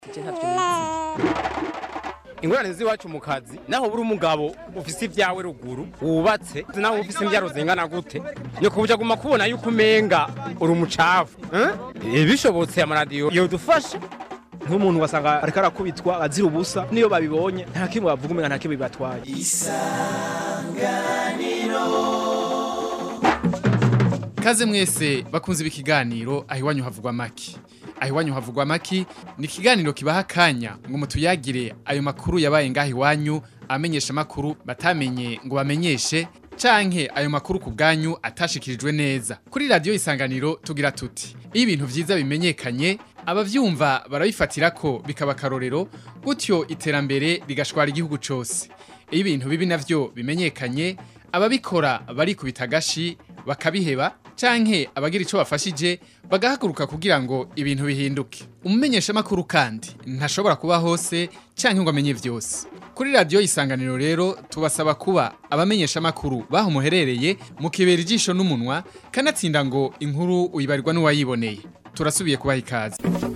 ingorane z'iwacu mu kazi naho buri umugabo ufise ibyawe ruguru wubatse naho ufise imbyaro zingana gute ni kubuja guma kubona yuko umenga uri umucafu eh? bishobotse amaradiyo yodufasha nk'umuntu wasanga ariko arakubitwa azira ubusa niyo babibonye nta kimwe bavuga umenga nta kimwe bibatwaye Kaze mwese bakunze ibi kiganiro aho iwanyu havugwa maki. Aho iwanyu havugwa maki ni ikiganiro kibaha akanya ngo mutuyagire ayo makuru yabaye ngaho iwanyu amenyesha makuru batamenye ngo bamenyeshe canke ayo makuru ku bwanyu atashikirijwe neza. Kuri radio isanganiro tugira tuti iyo ibintu vyiza bimenyekanye abavyumva barabifatira ko bikaba karorero gutyo iterambere rigashwara igihugu cose. Iyo ibintu bibi navyo bimenyekanye ababikora barikubita agashi bakabiheba canke abagira ico bafashije bagahaguruka kugira ngo ibintu bihinduke umumenyesha makuru kandi ntashobora kuba hose canke ngo amenye vyose kuri radio isanganiro rero tubasaba kuba abamenyesha makuru baho muherereye mu kibera ijisho n'umunwa kanatsinda ngo inkuru uyibarirwa n'uwayiboneye turasubiye kubaha ikaze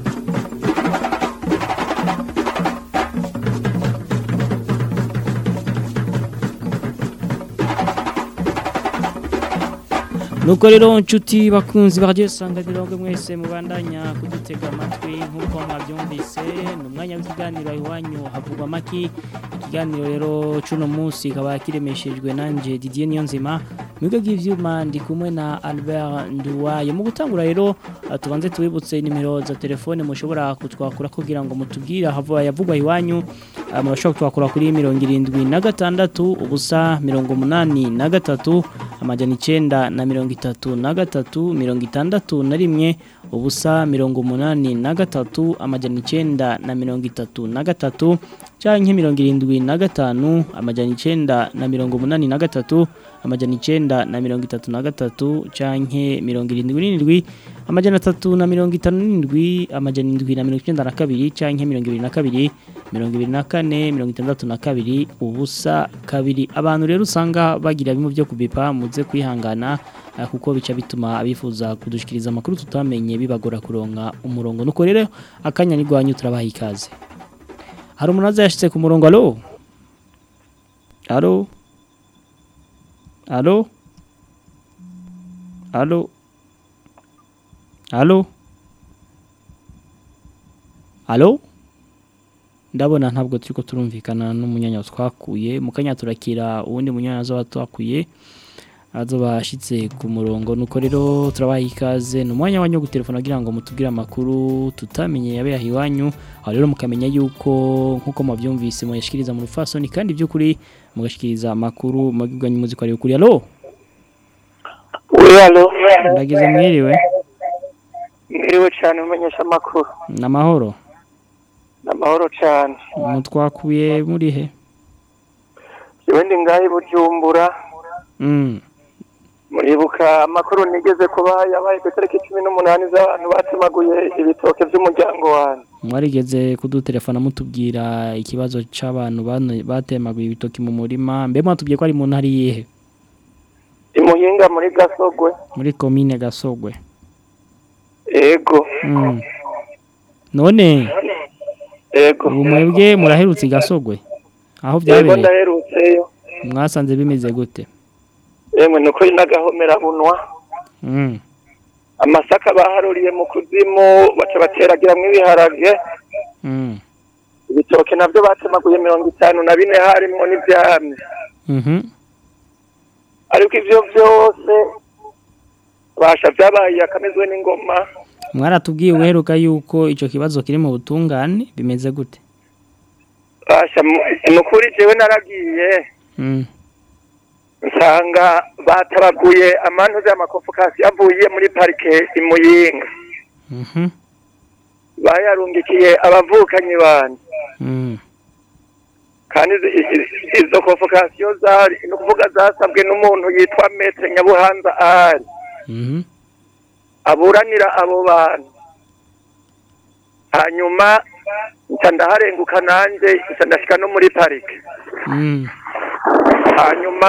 nuko rero nshuti bakunzi baryo sanganiro ngo mwese mubandanya kudutega amatwi nk'uko mwabyumvise ni umwanya w'ikiganiro iwanyu havugwa amaki ikiganiro rero cuno munsi kaba kiremeshejwe nanje Didier Niyonzima Mwiga bw'ivyuma ndi kumwe na Albert Nduwaye mu gutangura rero uh, tubanze tubibutse nimero za telefone mushobora kutwakura kugira ngo mutubwire hava yavugwa iwanyu uh, murashobora kutwakura kuri 76 ubusa 83 amajana icenda na mirongo itatu na gatatu mirongo itandatu na rimwe ubusa mirongo umunani na gatatu amajana icenda na mirongo itatu na gatatu canke mirongo irindwi na gatanu amajana icenda na mirongo umunani na gatatu amajana icenda na mirongo itatu na gatatu canke mirongo irindwi n'indwi amajana atatu na mirongo itanu n'indwi amajana indwi na mirongo icenda na kabiri canke mirongo ibiri na kabiri mirongo ibiri na kane mirongo itandatu na kabiri ubusa kabiri abantu rero usanga bagira bimwe byo kubipa muze kwihangana uh, kuko bica bituma abifuza kudushikiriza amakuru tutamenye bibagora kuronka umurongo nuko rero akanya nigwanyu turabaha ikaze hari umuntu azashitse ku murongo alo alo alo alo alo alo ndabona ntabwo turiko turumvikana n'umunyanya twakuye mu kanya turakira uwundi munyanya azoba twakuye azoba ashitse ku murongo nuko rero turabaha ikaze ni umwanya wanyu wo gutelefona kugira ngo mutubwire amakuru tutamenye yabeho iwanyu aho rero mukamenya yuko nk'uko mubyumvise muyashikiriza mu rufasoni kandi by'ukuri mugashikiriza amakuru mubwirwanya umuziki ari ukuri alo Oui, alo. ndagize mwiriwe Mwiriwe cyane umenyesha amakuru. n'amahoro Namahoro cyane. mutwakuye muri he Jewe ndi ngahi bujumbura. mm. Muribuka amakuru nigeze kuba yabaye ku itariki cumi n'umunani z'abantu batemaguye ibitoke by'umuryango wanjye. mwarigeze kudutelefona mutubwira ikibazo c'abantu bano- batemaguye ibitoki mu murima mbe mwatubwiye ko ari mu ntara yihe Imuhinga muri Gasogwe. muri komine gasogwe Ego. mm. none Ego. ubu mwebwe muraherutse i gasogwe aho Ego byabereye ndaherutseyo. mwasanze bimeze gute Emwe nuko inagahomera bunwa. mm. Amasaka baharuriye mu kuzimu baca bateragiramwo ibiharage. Mm. Ibitoke navyo batemaguye mirongo itanu na bine harimwo n'ivyamye. Mhm. ariko ivyo vyose basha vyabaye akamezwe n'ingoma mwaratubwiye uheruka yuko ico kibazo kiri mu butungane bimeze gute basha ni ukuri jewe naragiye mm. nsanga batabaguye amantuze y'amakofokasi yavuye muri parike imuyinga Mhm. bayarungikiye abavukanyi banje Mm. kandi izi- izi- izo kofokasiyo zari ni ukuvuga zasabwe n'umuntu yitwa metre nyabuhanza ahari Mhm. aburanira abo bantu hanyuma nca ndaharenguka nanjye nca ndashika no muri parike Mm. hanyuma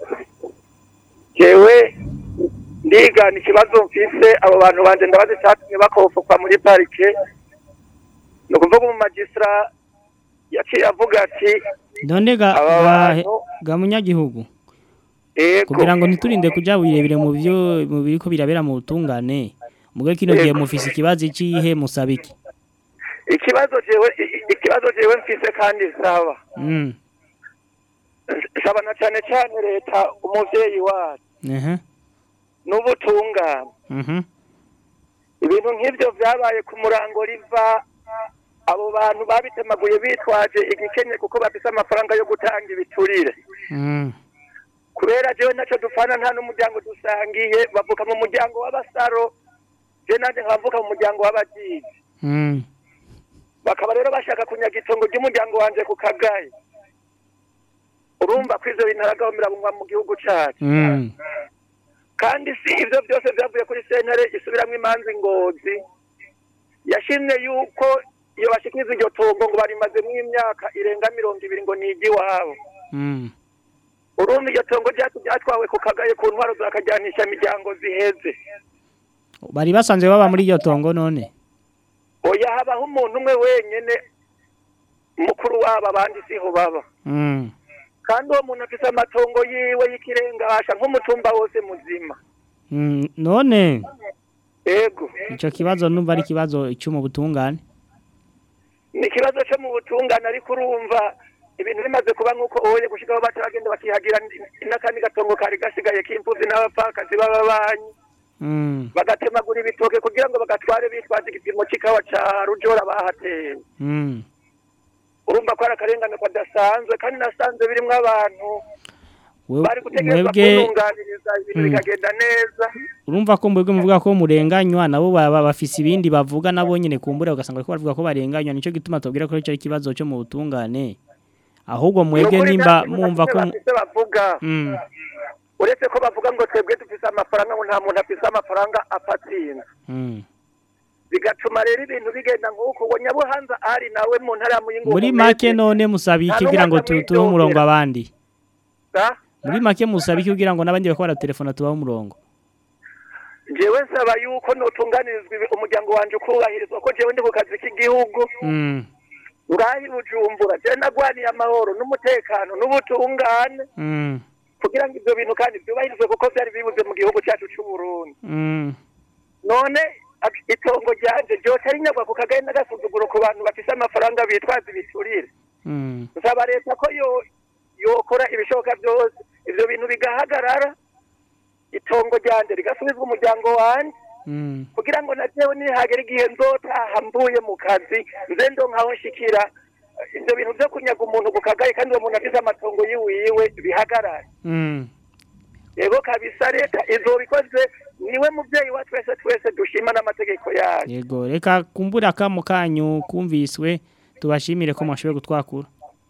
jewe ndigana ikibazo mfise abo bantu banje ndabazi cyatumye bakofokwa muri parike ni ukuvuga mu magistra yaciye avuga ati none ga aba ga, bantu ga munyagihugu ego kugira ngo ntiturinde kuja birebire mu byo mu biriko birabera mu butungane muge kino gihe mufise ikibazo icihe musaba iki ikibazo jewe i- i- ikibazo jewe mfise kandi saba mm saba na cyane cyane leta umuvyeyi wacu ehe n'ubutungane mhm ibintu nk'ibyo byabaye ku murango riva abo bantu babitemaguye bitwaje igikenye kuko bafise amafaranga yo gutanga ibiturire mm kubera jewe ntacyo dupfana nta n'umuryango dusangiye bavuka mu muryango w'abasaro je nanje nkavuka mu muryango w'abagizi mm bakaba rero bashaka kunyaga itongo ry'umuryango wanje ku kagaye urumva ko ivyo bintu aragahomera mu gihugu cacu mm kandi si ibyo byose byavuye kuri sentare isubiramwo imanza ingozi yashimye yuko iyo bashikiriza iryo tongo ngo barimazemo imyaka irenga mirongo ibiri ngo nigi iwabo mm urumva iryo tongo ryacu ryatwawe ku kagaye ku ntwaro zakajyanisha imiryango ziheze bari basanzwe baba muri iryo tongo none oya habaho umuntu umwe wenyene mukuru wabo abandi siho baba mm kandi uwo muntu afise amatongo yiwe y'ikirenga asha nk'umutumba wose muzima mm none ego ico kibazo numva ari kibazo cyo mu butungane ni ikibazo cyo mu butungane ariko urumva ibintu bimaze kuba nk'uko oye gushikaho bataragenda bakihagira n- n'akandi gatongo kari gasigaye k'imfuvyi n'abapfakazi b'ababanyi mm bagatemagura ibitoke kugira ngo bagatware bitwaje igipimo c'ikawa ca rujora bahateye mm urumva ko ari akarengane kadasanzwe kandi nasanze birimwo abantu We- bari gutegerezwa mwebwe kuntunganiriza ibintu Mm. bikagenda neza urumva ko mwebwe muvuga ko murenganywa nabo baba bafise ibindi bavuga nabo nyene kumbura ugasanga ko bavuga ko barenganywa nico gituma tubwira ko ico ari ikibazo cyo mu butungane ahubwo mwebwe Nukuri nimba nta kintu mwumva ko na kimwe bafise bavuga mm uretse ko bavuga ngo twebwe dufise amafaranga ngo nta muntu afise amafaranga apatsinda mm bigatuma rero ibintu bigenda nk'uko ngo nyabuhanza ari nawe mu ntara ya muyingo muri mu make mezi, none musaba iki Nta kugira ngo n'umwaka tu- tuhe umurongo mwidogera. abandi da? muri make musaba iki kugira ngo n'abandi bakora telefone tubahe umurongo jewe nsaba yuko notunganirizwa ibi- umuryango wanje ukubahirizwa ko jewe ndi ku kazi k'igihugu mm ngahi bujumbura jewe nagwaniye amahoro n'umutekano n'ubutungane mm kugira ngo ivyo bintu kandi vyubahirizwe kuko vyari bibuze mu gihugu cacu c'uburundi mm none ab- itongo ryanje ryoca rinyagwa ku kagaye n'agasuzuguro ku bantu bafise amafaranga bitwaza ibiturire mm nsaba leta ko yo yokora ibishoboka byose ivyo bintu bigahagarara itongo ryanje rigasubizwa umuryango wanje mm kugira ngo na jewe nihagera igihe nzotaha mvuye mu kazi nze ndonkaho nshikira eh, ivyo bintu vyo kunyaga umuntu ku kagaye kandi uwo muntu afise amatongo yiwiwe bihagarare mm yego kabisa leta izobikoze niwe muvyeyi wa twese twese dushima n'amategeko yayo yego reka kumbura akamo kanyu kumviswe tubashimire ko mwashoboye gutwakura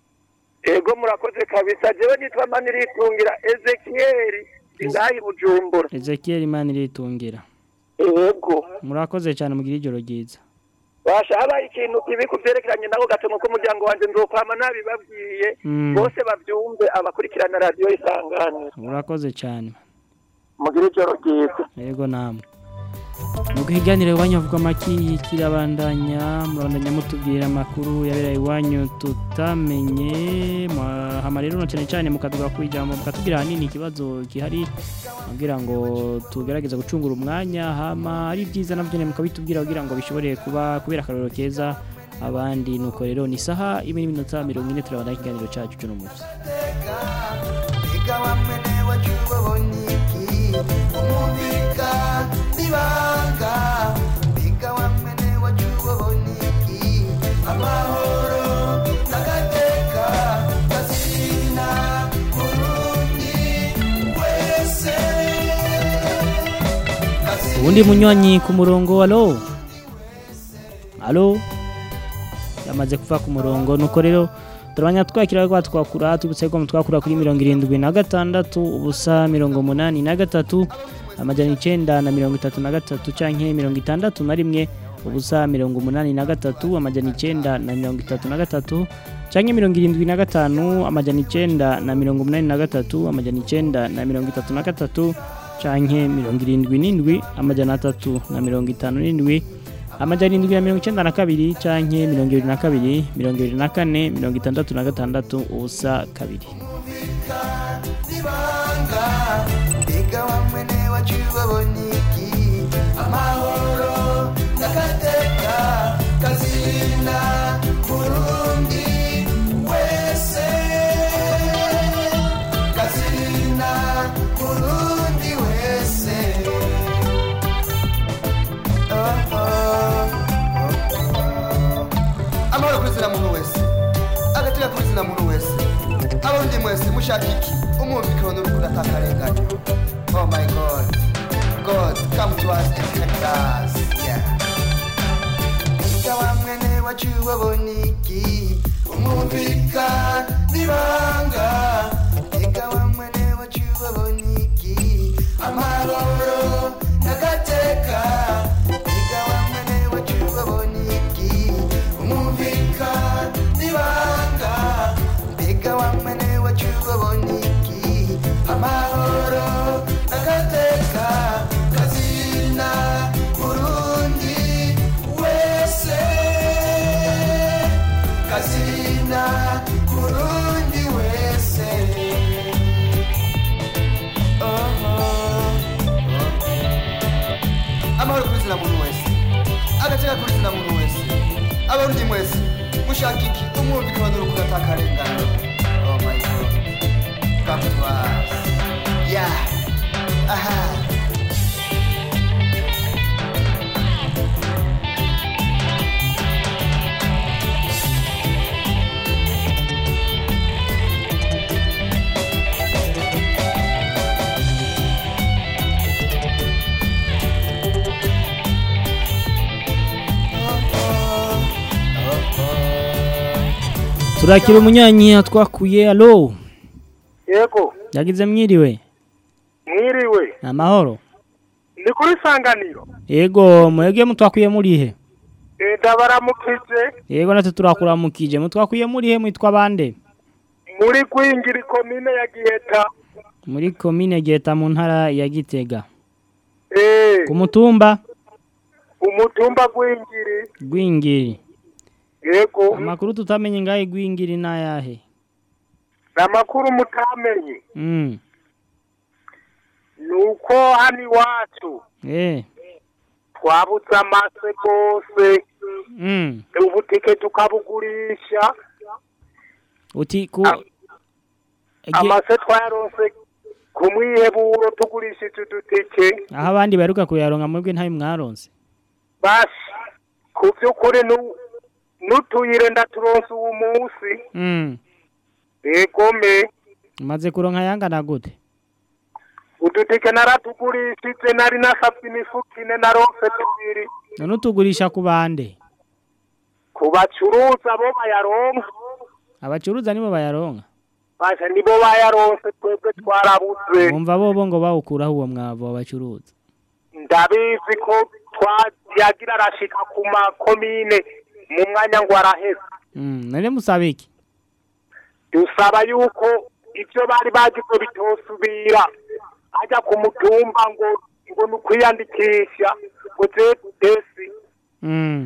ego murakoze kabisa jewe nitwa maniritungira ezekiyeli ngahi bujumbura Ezekiel Imana iritungira ego murakoze cyane mugira ijoro ryiza basha habaye ikintu kibi ku vyerekeranye nako gatongo k'umuryango wanje nzokwama nabibabwiye Mm. bose bavyumve abakurikirana radiyo isanganiro murakoze cyane mugire ijoro ryiza yego namwe nuko ikiganiro iwanyu havuga amaki kirabandanya murabandanya mutubwira amakuru yabereye iwanyu tutamenye mwa- hama rero na cyane cyane mukaduga ku ijambo mukatubwira ahanini ikibazo gihari kugira ngo tugerageze gucungura umwanya hama ari byiza nabyo nyine mukabitubwira kugira ngo bishobore kuba kubera akarorero keza abandi nuko rero ni isaha imwe n'iminota mirongo ine turabandanya ikiganiro cyacu cy'uno munsi Ika wamene wachuboniki umuvika ibanga Ika wamene wachuboniki amahoro nagateka kazina kurundi wese ubundi munywanyi ku murongo alo alo yamaze kuva ku murongo nuko rero turabanya twakira kwa twakura tubutse ko twakura kuri mirongo irindwi na gatandatu ubusa mirongo umunani na gatatu amajana icenda na mirongo itatu na gatatu canke mirongo itandatu na rimwe ubusa mirongo umunani na gatatu amajana icenda na mirongo itatu na gatatu canke mirongo irindwi na gatanu amajana icenda na mirongo umunani na gatatu amajana icenda na mirongo itatu na gatatu canke mirongo irindwi n'indwi amajana atatu na mirongo itanu n'indwi amajana indwi na mirongo icenda na kabiri canke mirongo ibiri na kabiri mirongo ibiri na kane mirongo itandatu na gatandatu ubusa kabiri nibanga mbega wamwene wacu babona iki amahoro n'agateka kazina burundi wese kazina burundi wese Oh, oh, oh, oh. amahoro kuri zina muntu wese agateka kuri zina muntu wese abarundi mwese mushaka iki umwumvikano n'urukundo atakarenganya oh my god god come to us and protect us yeah Ika wa mwene wacu babona iki umwumvika nibanga Ika wa mwene wacu babona iki amahoro n'agateka Ika wa mwene wacu babona iki umwumvika nibanga mbega wa mwene wacu babona iki amahoro n'agateka kazina burundi wese kazina burundi wese Oh, oh, oh. amahoro kuri zina muntu wese agateka kuri zina muntu wese abarundi mwese mushaka iki umwumvikano n'urukundo atakarengana oh my god come to us yeah aha turakira umunyanyi twakuye alo yego yagize mwiriwe mwiriwe ni amahoro ni kuri sanganiro yego mwebwe mutwakuye murihe ndabaramukije yego natwe turakuramukije mutwakuye murihe mwitwa bande muri kwingira komine ya giheta muri komine geta mu ntara ya gitega eh ku mutumba umutumba gwingiri gwingiri yego amakuru tutamenye ngahe gwingiri n'ayahe amakuru mutamenye mm. nuko hano iwacu eh. twabutse amase rwose mm. ubutike tukabugurisha uti ku Ah. Ege- amase twayaronse ku mwiheburo tugurishije udutike aho abandi baheruka kuyaronka mwebwe ntayo mwaronse basi ku by'ukuri nu- n'utuyire ndaturonse uwo munsi mm. egome umaze kuronka yangana gute udutike naratugurishije nari nasabye imifuka ine naronse tubiri none utugurisha ku bande ku bacuruza bo bayaronka abacuruza nibo bayaronka basha nibo bayaronse twebwe twarabuze bumva bobo ngo bawukuraho uwo mwavu wabacuruza ndabizi ko twayagira arashika ku makomine mu mwanya ngo araheze mm. none musaba iki dusaba yuko ibyo bari bagize bitosubira ajya ku mutumba ngo ngo ni ukwiyandikisha ngo desi mm.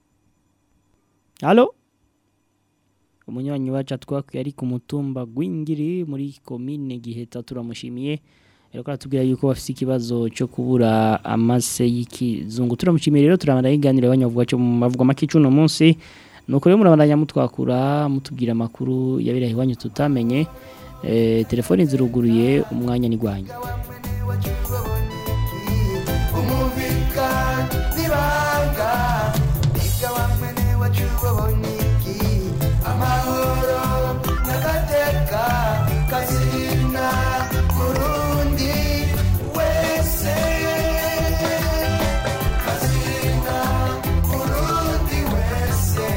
halo umunywanyi wacu twakuye ari ku mutumba gwingiri muri komine giheta turamushimiye ariko aratubwira yuko bafite ikibazo cyo kubura amase y'ikizungu turamushimiye rero turabandanya iganiro abanyavuga cyo mu mavuga make cuno munsi nuko rero murabandanya mutwakura mutubwira amakuru yaberaye iwanyu tutamenye eh, telefoni ziruguruye umwanya ni gwanyu umubika nibanga biga wamwene wacu babona iki amahoro n'agateka kazina murundi wese kazina murundi wese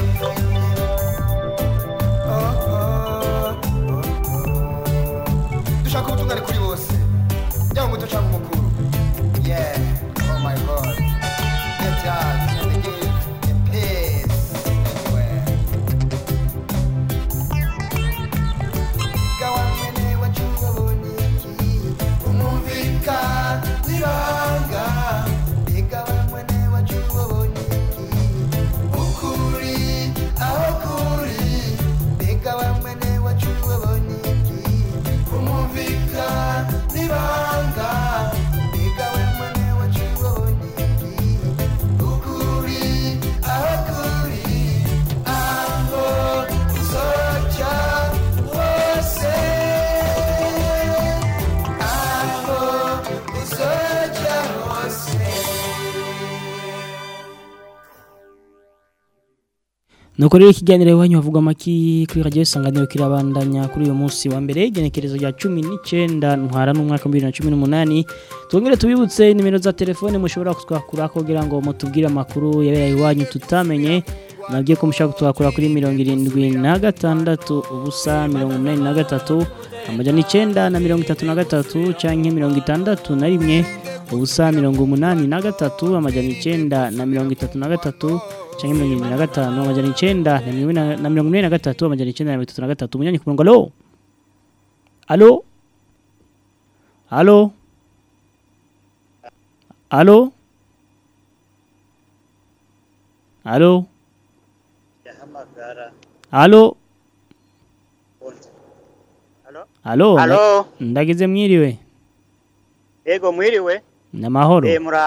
oh, oh, oh, oh. dushaka ubutungane kuri bose yaba umuto cyangwa umukuru Yeah, oh my god. Get out and give the peace everywhere. nuko rero ikiganiro iwanyu havugwa amaki kuri radiyo isanganiro kirabandanya kuri uyu munsi wa mbere igenekerezo rya cumi n'icyenda ntwara n'umwaka wa bibiri na cumi n'umunani twongere tubibutse nimero za telefone mushobora kutwakura kugira ngo mutubwire amakuru yabereye iwanyu tutamenye nabyo ko mushobora kutwakura kuri mirongo irindwi na gatandatu ubusa mirongo inani na gatatu amajana icyenda na mirongo itatu na gatatu cyangwa mirongo itandatu na rimwe ubusa mirongo umunani na gatatu amajana icyenda na mirongo itatu na gatatu cyangwa mirongo irindwi na gatanu amajana icyenda na mirongo ine na- na mirongo ine na gatatu amajana icyenda na mirongo itatu na gatatu umunyanyi ku murongo alo alo alo alo alo alo alo Halo, ndagize mwiriwe ego mwiriwe. namahoro Eh mura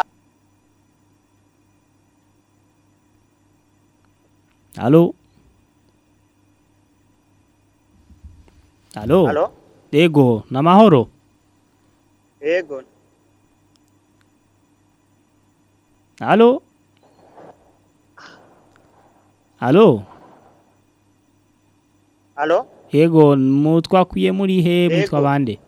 alo alo Halo, ego namahoro ego. alo alo Halo, ego mutwakwiye muri he mwitwa Ego. bande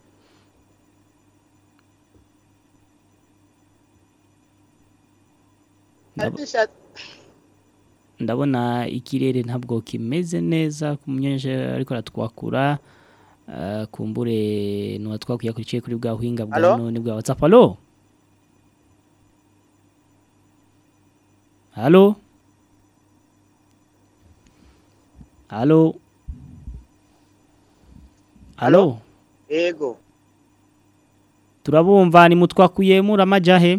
Ndab- Adisha ndabona ikirere ntabwo kimeze neza ku munyeje ariko aratwakura uh, kumbure nuwa twakwiye kurikiye kuri bwa buhinga bwa Alo? none bwa WhatsApp alo Halo Halo Halo ego. turabumva ni mutwakuye muramajahe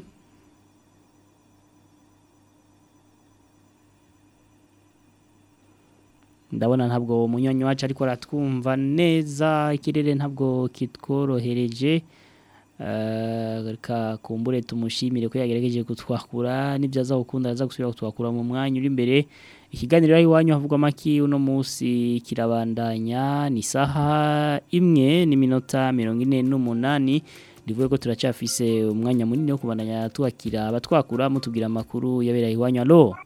ndabona ntabwo umunyonyi wacu ariko aratwumva neza ikirere ntabwo kitworohereje Eh, reka kumbure tumushimire ko yagerageje kutwakura n'ibyo aza gukunda aza gusubira kutwakura mu mwanya uri imbere ikiganiro aho iwanyu havugwa amaki uno munsi kirabandanya ni isaha imwe n'iminota mirongo ine n'umunani ndivuye ko turacyafise umwanya munini wo kubandanya twakira abatwakura mutubwira amakuru yabereye iwanyu alo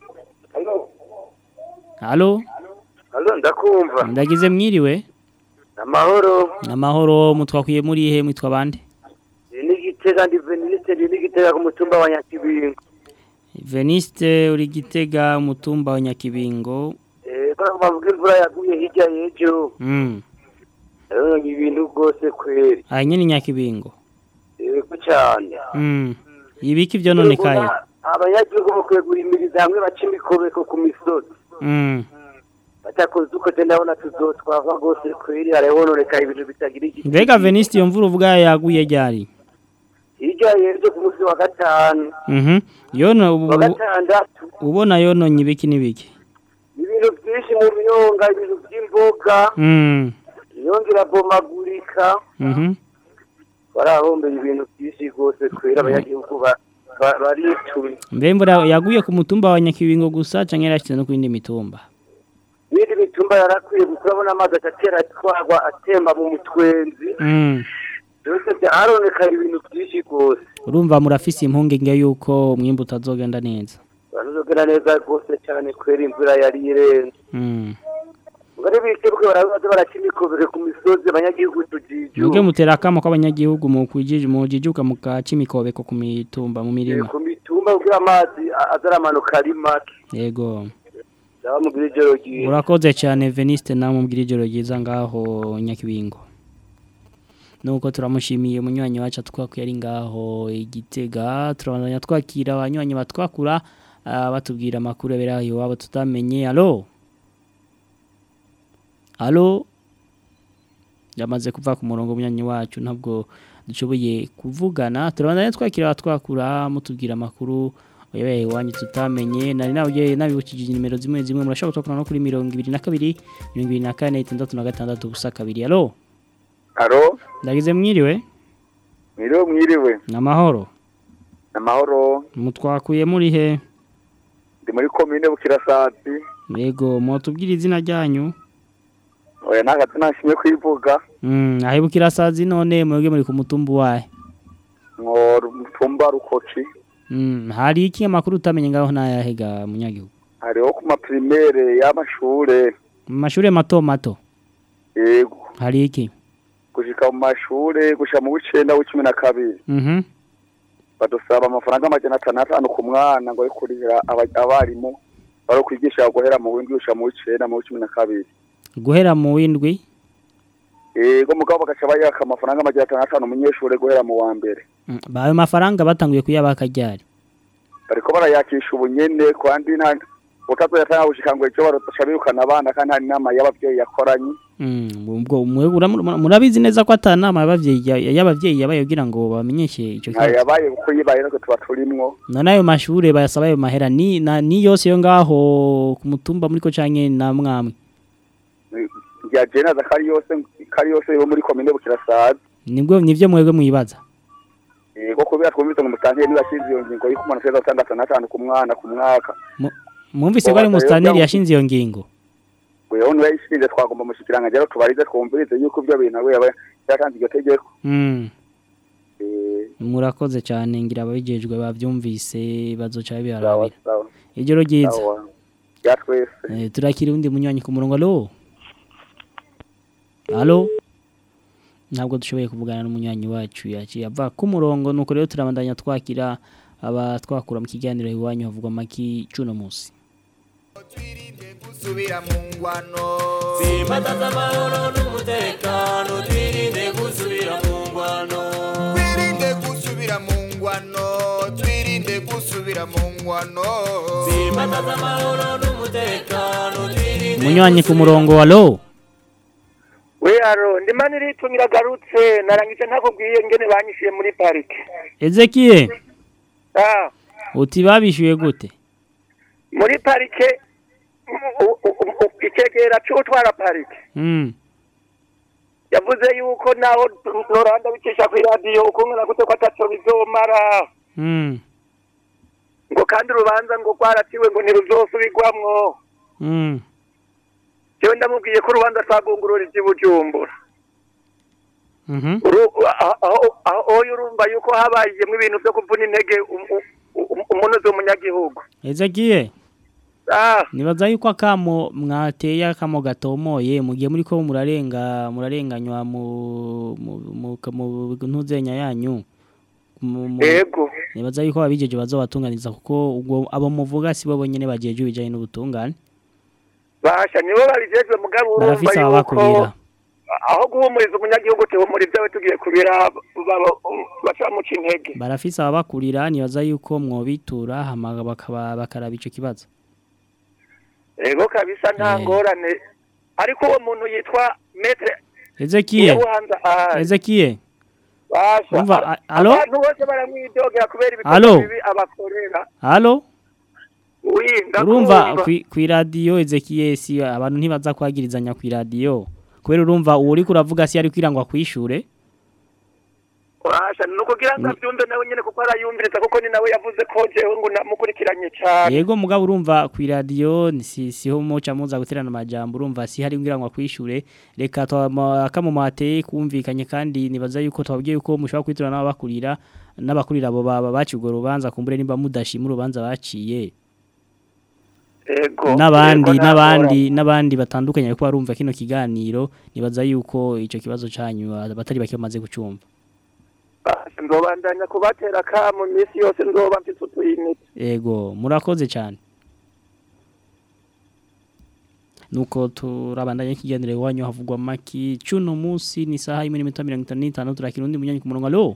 alo Halo ndakumva ndagize mwiriwe amahoro amahoro mutwakwiye muri he mwitwa bande ni igitega ndi veniste ndi igitega ku mutumba wa Nyakibingo Veniste uri gitega umutumba wa Nyakibingo eh ko bavuga imvura yaguye hirya y'ejo mm rero ni ibintu rwose kweri aha nyine Nyakibingo yego cyane mm ibiki byo none kaye abanyagihugu bakwiye guhimiriza hamwe baca imikobeko ku misozi mm batakoze uko je ndabona tuzotwava rwose kweri harabononeka ibintu bitagira igiti mbega Veniste iyo mvura uvuga yaguye ryari hirya y'ejo ku munsi wa gatanu mhm yono ubu- wa gatandatu ubona yononye ibiki n'ibiki ibintu byinshi mu myonga ibintu by'imboga mm imyonga irabomagurika mhm barahombera ibintu byinshi rwose kwera abanyagihugu ba- ba- baritumye mbe imvura yaguye ku mutumba wa Nyakibingo gusa canke yarashyize no ku yindi mitumba n'indi mitumba yarakwiye kurabona amazi agatera atwarwa atemba mu mutwenzi mm byose byaronekana ibintu byinshi rwose urumva murafise impungenge yuko umwimbu utazogenda neza barazogera neza rwose cyane kwera imvura yari irenze mm ngari bikebuke barabaza baraca imikobere ku misozi abanyagihugu tujiju Mwebwe mutera akamo k'abanyagihugu mu kwijiji mu jijuka mu gaca imikobeko ku mitumba mu mirima. ku mitumba kugira amazi a- azaramanuka ari make Yego. ndaba mubwira ijoro ryiza Urakoze cyane Veniste namwe mbwira ijoro ryiza ngaho Nyakibingo. Nuko turamushimiye munywanyi wacu twakuye ari ngaho igitega turabandanya twakira abanywanyi batwakura ah, batubwira amakuru abera iwabo tutamenye. Allo? Allo? Yamaze kuva ku murongo munywanyi wacu ntabwo dushoboye kuvugana turabandanya twakira abatwakura mutubwira amakuru yabaye iwanyu tutamenye nari nawe nabibukije nimero zimwe zimwe murashobora gutokana no kuri mirongo ibiri na kabiri mirongo ibiri na kane itandatu na gatandatu ubusa kabiri alo aro ndagize mwiriwe mwiriwe mwiriwe namahoro amahoro mutwakuye muri he ndi muri komine bukirasatsi yego mutubwire izina ryanyu oya nta gato nashimye kwivuga mm ahibukira sazi none mwebwe muri ku mutumba wahe ngo mutumba rukoci mm hari iki amakuru utamenye ngaho ntayahega munyagihugu hariho ku maprimaire y'amashure mu mashuri mato mato yego hari iki gushika mu mashure gushika mu w'icenda w'icumi na kabiri mhm badusaba amafaranga amajana atanu atanu ku mwana ngo yo kurihira aba- abarimu bari kwigisha guhera mu w'indwi gushika mu w'icenda mu w'icumi na kabiri guhera mu windwi yego mugabo bagaca bayaka amafaranga amajana atanu atanu umunyeshure guhera mu wa mbere Mm, ba- ayo mafaranga batanguye kuyabaka ryari bariko barayakisha ubunyene kandi nta utazoyatanga gushika ngo ejo barotasha birukana abana kandi nta n'inama y'abavyeyi yakoranye Mm, ubwo mwe uramu- murabizi neza ko atanama y'abavyeyi ya- y'abavyeyi yabaye kugira ngo bamenyeshe ico nta kibazo yabaye kuko yibaye natwe tuba turimwo none ayo mashure bayasaba ayo mahera ni na, ni yose yo ngaho ku mutumba muri ko canke na mwamwe rya jenaza kari yose kari yose yo muri komine bukirasaza nibwo nivyo mwebwe mwibaza yego kubera twumvise ngo umusangiye nibashinze iyo ngingo y'uko umuntu ateza gutandatu n'atanu ku mwana ku mwaka mwumvise ko ari mustaneri yashinze iyo ngingo wewe niwe yishinze twagomba mushikiranga rero tubarize twumvirize yuko ibyo bintu we yaba yatanze iryo tegeko Mm. Eh, murakoze cyane ngira ababijejwe bavyumvise bazoca sawa babirabira sawa ijoro ryiza sawa ya twese Eh, turakira undi munywanyi ku murongo alo alo ntabwo dushoboye kuvugana n'umunywanyi wacu yaciye ava ku murongo nuko rero turabandanya twakira aba twakura mu kiganiro iwanyu havugwa maki cuno musi gusubira mu ngwano Simbataza amahoro n'umutekano twirinde gusubira mu ngwano twirinde gusubira mu ngwano twirinde gusubira mu ngwano Simbataza amahoro n'umutekano twirinde umunywanyi ku murongo alo we aro ndimana iritumira agarutse narangije ntakubwiye ngene banyishiye muri parike ezekiye ah uti babishyuye gute muri parike u- u- u- u- icegera c'utwara parike Mm. yavuze yuko naho noranda bicisha kw'iradiyo ukungana gute ko ataco bizomara Mm. ngo kandi urubanza ngo rwaraciwe ngo ntiruzosubirwamwo Mm. jewe ndamubwiye ko urubanza twagungurura ivy'ibujumbura Mhm. Uru- aho aho- aho urumva yuko habayemwo ibintu vyo kuvuna intege um- um- um- umunozi w'umunyagihugu ezekiye ah nibaza yuko akamo mwateye akamo gatomoye mugiye muri ko murarenga murarenganywa mu mu mu, mu ntuzenya yanyu Mu- mu- Yego. nibaza yuko abijeje bazobatunganiza kuko ubwo abo muvuga si bo bonyene bajeje ibijanye n'ubutungane basha nibo babijejwe mugabo urumva barafise yuko ababakubira aho guhumuriza umunyagihugu tuhumuriza we tugiye kubira baca bamuca intege barafise ababakurira nibaza yuko mwobitura hama bakaba bakaraba ico kibazo ego kabisa nta ngorane ariko uwo muntu yitwa metre Ezekiye Nyabuhanza ahari. Ezekiye basha Umva, a- a- alo? abantu bose baramwidogera kubera Alo? ibikorwa bibi abakorera Halo wi urumva ndakumva kwi- kwi radio Ezekiye si abantu ntibaza kwagirizanya kwi radio kubera urumva uwo uri kuravuga si ari kwirangwa kwishure basha ni ukugira ngo abyumve nawe nyine kuko arayumviriza kuko ni nawe yavuze ko jewe ngo namukurikiranye cyane yego mugabo urumva kwi radio ni si siho muca muza guterana amajambo urumva si hari kwirangwa kwishure reka twamate kumvikanye kandi nibaza yuko twabwiye yuko mushobora kwitura n'abakurira n'abakurira abo baba bacigwa rubanza kumbure nimba mudashima urubanza baciye ego n'abandi ego, nta n'abandi n'abandi batandukanye ariko barumva kino kiganiro nibaza yuko ico kibazo canyu ah, batari bake bamaze gucumva Basha, nzobandanya kubatera kamu iminsi yose nzoba mfite utuyinite ego murakoze cyane nuko turabandanya ikiganiro iwanyu havugwa maki cuno munsi ni saha imwe n'iminota mirongo itanu n'itanu turakira undi munyanyi ku murongo alo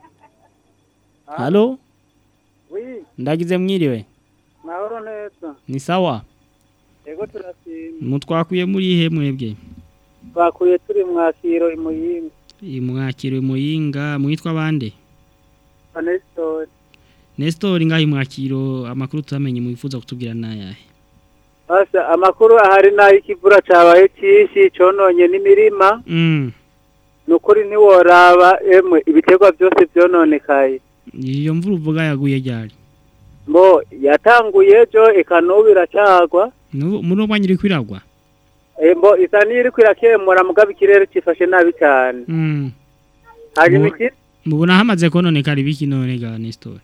halo wi ndagize mwiriwe mahoro neza ni sawa yego turashima mutwakuye muri ihe mwebwe twakuye turi mwakiro imuyimbi mwakiriwe muyinga mwitwa bande anestori Nestor ngahi mwakiro amakuru tutamenye mwifuza kutubwira nayahe basa amakuru ahari nayo ikivura cabaye cyinshi cononye n'imirima mm nukuri ntiworaba emwe ibiterwa byose byononekaye iyo mvura uvuga yaguye ryari mbo yatanguye ejo eka n'ubu iracagwa Nubu- muri uwo mwanya iri kwiragwa Eh, mbo isa n'iriko irakemura mugabo ikirere cifashe nabi cyane mm hanyuma Mu- iki mubona hamaze kononekara ibiki none ga Nestor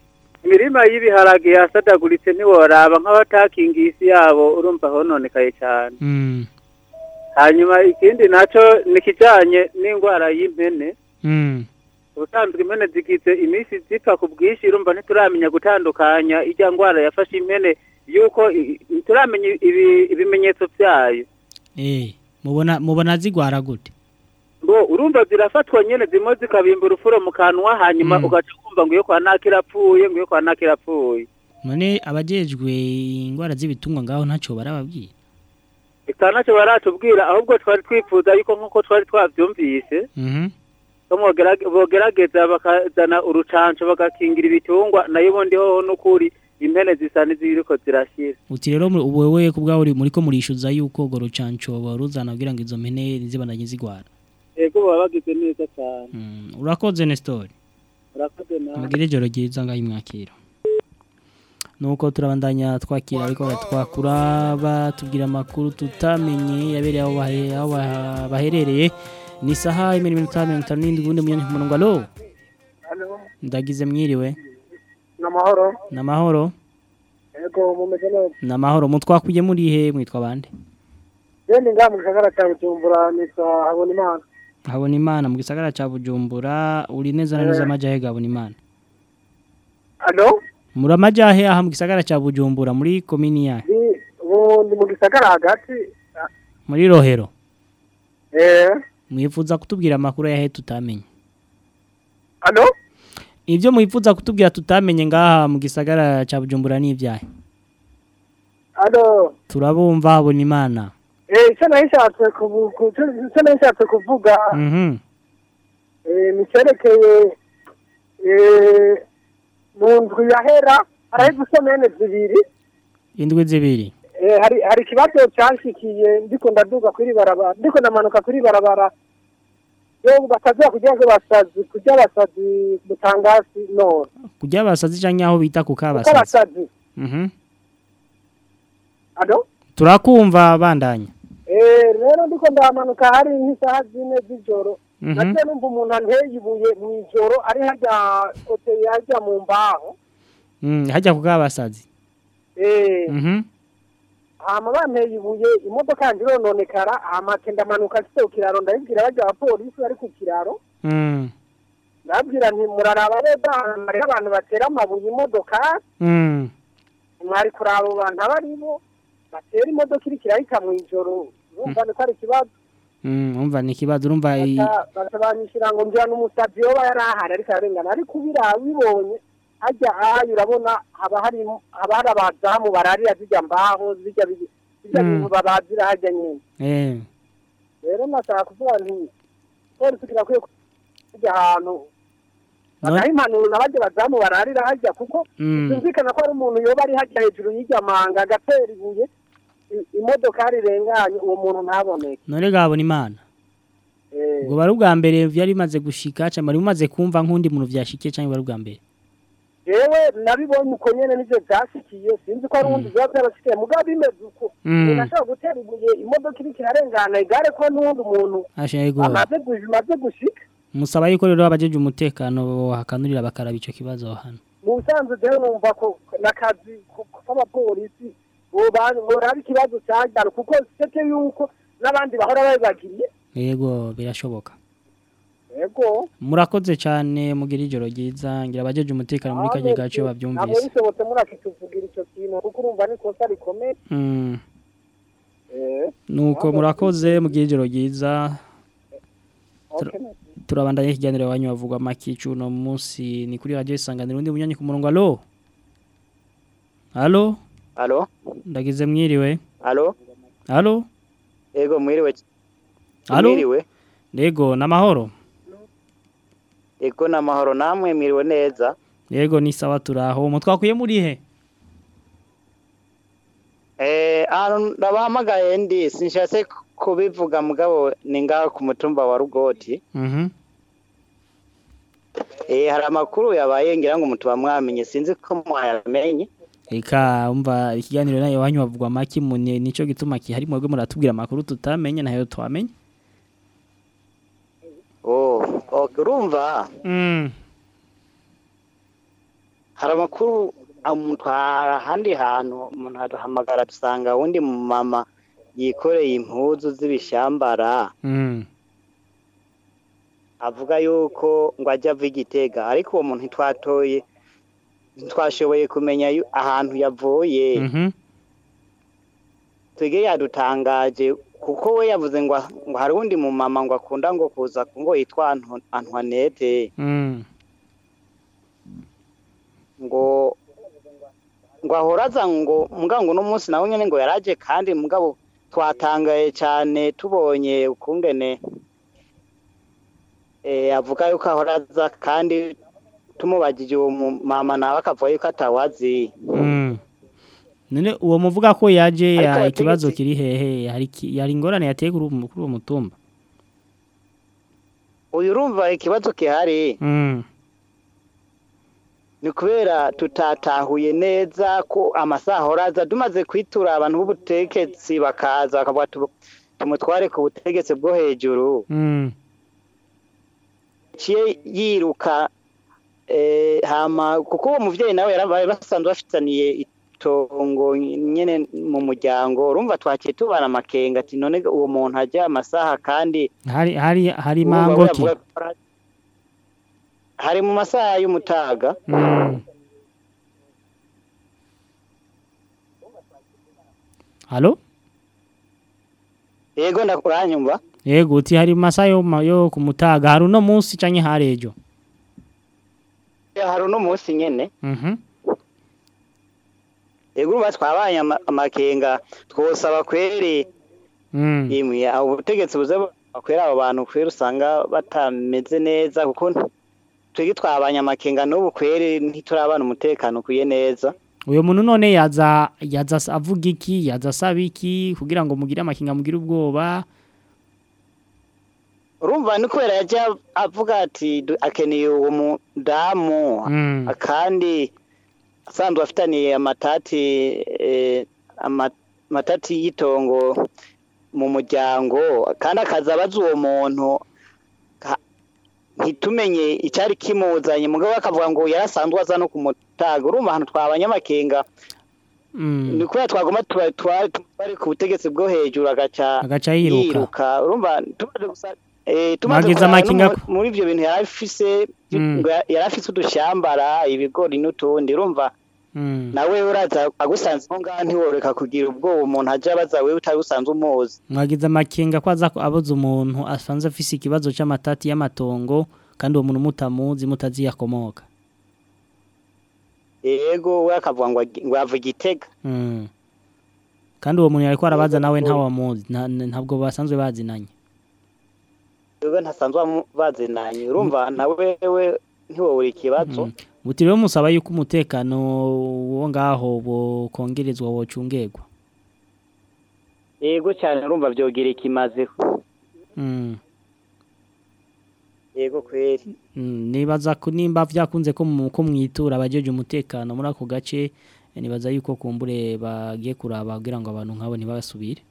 imirima y'ibiharage yasadaguritse ntiworaba nk'abatakingiye isi yabo urumva hononekaye cyane Mm. hanyuma ikindi naco ni kijanye n'indwara y'impene Mm. ubusanzwe impene zigize iminsi zipfa ku bwinshi urumva ntituramenya gutandukanya ijya ndwara yafashe impene yuko i- i- ntituramenya ibi- ibimenyetso byayo Eh, mubona mubona zigwara gute? ngo urumva zirafatwa nyene zimwe zikabimba urufuro mu kanwa hanyuma Mm. ugaca kumva ngo iyo kwa naka irapfuye ngo iyo kwa naka irapfuye None abajejwe ingwara z'ibitungwa ngaho ntaco barababwira. eka ntacyo baratubwira ahubwo twari twifuza yuko nk'uko twari twavyumvise Mhm. ko mwogerage- bogerageza bakazana urucanco bagakingira ibitungwa nayo ubundi hoho n'ukuri impene zisa n'iziriko zirashira Uti rero mu- wewe kubwaho uri muriko murishuza yuko go rucanco baruzana kugira ngo izo mpene ntizibandanye zigwara. ego baba bagize neza cyane Mm. Urakoze Nestor. urakoze nawe Mugire ijoro ryiza ngaho imwakira. Nuko turabandanya twakira ariko baratwakura batubwira amakuru tutamenye yabereye aho bahe- aho baha- baherereye ni saha imwe n'iminota mirongo itanu n'indwi ubundi munyanya ku murongo alo ndagize mwiriwe n'amahoro n'amahoro yego mumeze neza n'amahoro mutwakuye muri he mwitwa bande genda ngaha mu gisagara cya bujumbura nitwa habonimana habona imana mu gisagara ca bujumbura uri neza na neza amajahe gabona imana alo muri amajahe aha mu gisagara ca bujumbura muri komini yahe ni ubu ndi mu gisagara hagati muri rohero eh mwifuza kutubwira amakuru yahe tutamenye alo ibyo mwifuza kutubwira tutamenye ngaha mu gisagara ca bujumbura ni ibyahe alo turabumva habona imana eh icyo nahishatse kuvu- ku- icyo nahishatse kuvuga mhm eh ni cyerekeye eh mu ndwi yahera hariho udusomene zibiri indwi zibiri Eh, hari hari ikibazo cyanshikiye ndiko ndaduga kuri barabara ndiko ndamanuka kuri barabara yo bakaza kugira ngo basazi kujya basazi mutangasi none kujya basazi canke aho bita ku kuko kabasazi basazi mhm alo turakumva bandanya eh rero ndiko ndamanuka hari nk'isaha zine z'ijoro Mhm. nagiye numva umuntu anteye ibuye mu ijoro ari harya kote harya mu mbaho mm hajya ku kabasazi eh mhm hama banteye ibuye imodoka yanjye irononekara hama ke ndamanuka nshyize ku kiraro ndabibwira bajya abapolisi bari ku kiraro mm ndababwira nti muraraba neza ahantu hariho abantu batera amabuye imodoka mm mwari kuraba abo bantu abo ari bo batera imodoka iriko irahita mu ijoro urumva ni ko ari ikibazo mm umva ni kibazo urumva i- Baca- baca banyishyura ngo njya n'umusabyi yoba yari ahari ariko ararengana ariko ubira bibonye hajya ahayo urabona haba hari haba hari abazamu bararira zijya mbaho zijya bi- bijya Mm. bintu babazira hajya nyine eh rero nashaka kuvuga nti polisi kirakwiye kujya ahantu No- bagaha impanuro na bajya bazamu bararira hajya kuko Mm. byumvikana ko hari umuntu yoba ari hajya hejuru y'irya manga agatera ibuye i- imodoka rirenganye uwo muntu ntaboneke none gabona imana Eh, ubwo bari ubwa mbere byari bimaze gushika cyangwa bari bimaze kumva nk'undi muntu byashikiye cyangwa bari ubwa mbere jewe nabibonye uko nyene nivyo vyashikiye sinzi ko ari uwundi vyoba vyarashikiye mugabo bimeze uko Mm. umuntu ashobora gutera ibuye imodoka iriko irarengana igare ko n'uwundi muntu ashaka amaze gu- bimaze gushika musaba yuko rero abajeje umutekano hakanurira bakaraba ico kibazo hano mu busanzwe jewe numva ko n'akazi ko- k'abapolisi boba- boraba ikibazo cajyana kuko seke yuko n'abandi bahora babibagiriye yego birashoboka yego murakoze cyane mugira ijoro ryiza ngira abajeje umutekano muri kajya gace ntabwo babyumvise bishobotse murakituvugira ico kintu kuko urumva n'ikosa rikomeye Mm, Eh, nuko murakoze mugira ijoro ryiza okay. turabandanya ikiganiro wanyu bavugwa makicu no munsi ni kuri radio isanganiro undi munyanyi ku murongo alo alo Alo? ndagize mwiriwe Alo? alo Ego mwiriwe. alo Mwiriwe. yego namahoro Ego namahoro namwe mwiriwe neza. yego ni sawa turaho mutwakuye muri he Eh, ahantu ndabahamagaye ndi sinshatse kubivuga mugabo ni ngaho ku mutumba wa Rugoti. mhm Eh, hari amakuru yabaye ngira ngo mutuba mwamenye sinzi ko mwayamenye. Eka umva ikiganiro nayo wanyu bavugwa maki mune nico gituma kihari mwebwe muratubwira amakuru tutamenye nayo twamenye Oh, okay, urumva mm hari amakuru amutwara ahandi hantu umuntu aduhamagara dusanga uwundi mama yikoreye impuzu z'ibishambara Mm. avuga yuko ngo ajya ava igitega ariko uwo muntu ntitwatoye ntitwashoboye kumenya yu- ahantu yavuye Mhm. twige yadutangaje kuko we yavuze ngo ngo hari uwundi mumama ngo akunda ngo kuza ngo yitwa Anto- Antoinette Mm. ngo ngo ahoraza ngo mugabo uno munsi nawe nyene ngo yaraje kandi mugabo twatangaye cyane tubonye ukungene eh avuga yuko ahoraza kandi tumubajije uwo mu- mama nawe akavuga yuko atawazi Mm. None uwo muvuga ko yaje Ariko ya abategetsi- ikibazo kiri hehe hari ki- yari ingorane yateye kuri uwo- kuri uwo mutumba uyu urumva ikibazo gihari Mm. ni kubera tutatahuye neza ko amasaha ahoraza tumaze kwitura abantu b'ubutegetsi bakaza bakavuga tu- tumutware ku butegetsi bwo hejuru Mm. ciye yiruka eh, hama kuko uwo muvyeyi nawe yarabaye basanzwe bafitaniye itongo nyene mu muryango urumva twaciye tubana amakenga ati none uwo muntu ajya amasaha kandi hari hari hari urumva mango we ki avuga ko ara- hari mu masaha y'umutaga Mm. Halo yego ndakuranyumva Yego uti hari masaha yo ma- yo kumutaga hari uno munsi canke harejo hari uno munsi nyene Mhm yego urumva twabanye ama- amakenga twosaba kweri Mm. imwe abo ubutegetsi buze bakwera abo bantu kwera usanga batameze neza kuko twebwe twabanye amakenga n'ubu kweri ntiturabana umutekano ukwiye neza Uyo muntu none yaza yaza as- avuga iki yaza asaba iki kugira ngo mugire amakinga mugire ubwoba urumva ni kubera yajya avuga ati "Du- akeneye uwo mudamu Mm. kandi asanzwe afitaniye amatati eh, ama- amatati y'itongo mu muryango kandi akaza abaza uwo muntu ka- ntitumenye icyari kimuzanye mugabo akavuga ngo yarasanzwe aza no kumutaga urumva ahantu twabanye amakenga Mm. ni kubera twagomba tuba- tuba- twari ku butegetsi bwo hejuru agaca Agaca yiruka. urumva tumaze gusa eh, tumaze Mwagize kuraba no amakenga mu- ko- muri ivyo bintu yari afise Mm. ngo ya- yari afise udushambara ibigori n'utundi urumva Mm. nawe uraza agusanze nko ngaha ntiworeka kugira ubwoba umuntu aje abaza wewe utari usanzwe umuzi Mwagize amakenga ko aza ko abuze umuntu asanze afise ikibazo c'amatati y'amatongo kandi uwo muntu mutamuzi mutazi yakomoka. yego we akavuga ngo agi- ngo ava igitega Mm. Kandi uwo muntu yariko arabaza nawe ntawamuzi nta- ntabwo basanzwe bazinanye. wewe ntasanzwe amu- bazinanye urumva nawe we ntiwobura ikibazo Muti rero musaba yuko umutekano wo ngaho bokongerezwa wocungerwa. yego cyane urumva vyogira ikimazeho Mm. yego kweri Mm, nibaza ko nimba vyakunze ko mu- ko mwitura abajeje umutekano muri ako gace eh, nibaza yuko kumbure bagiye kuraba kugira ngo abantu nkabo ntibasubire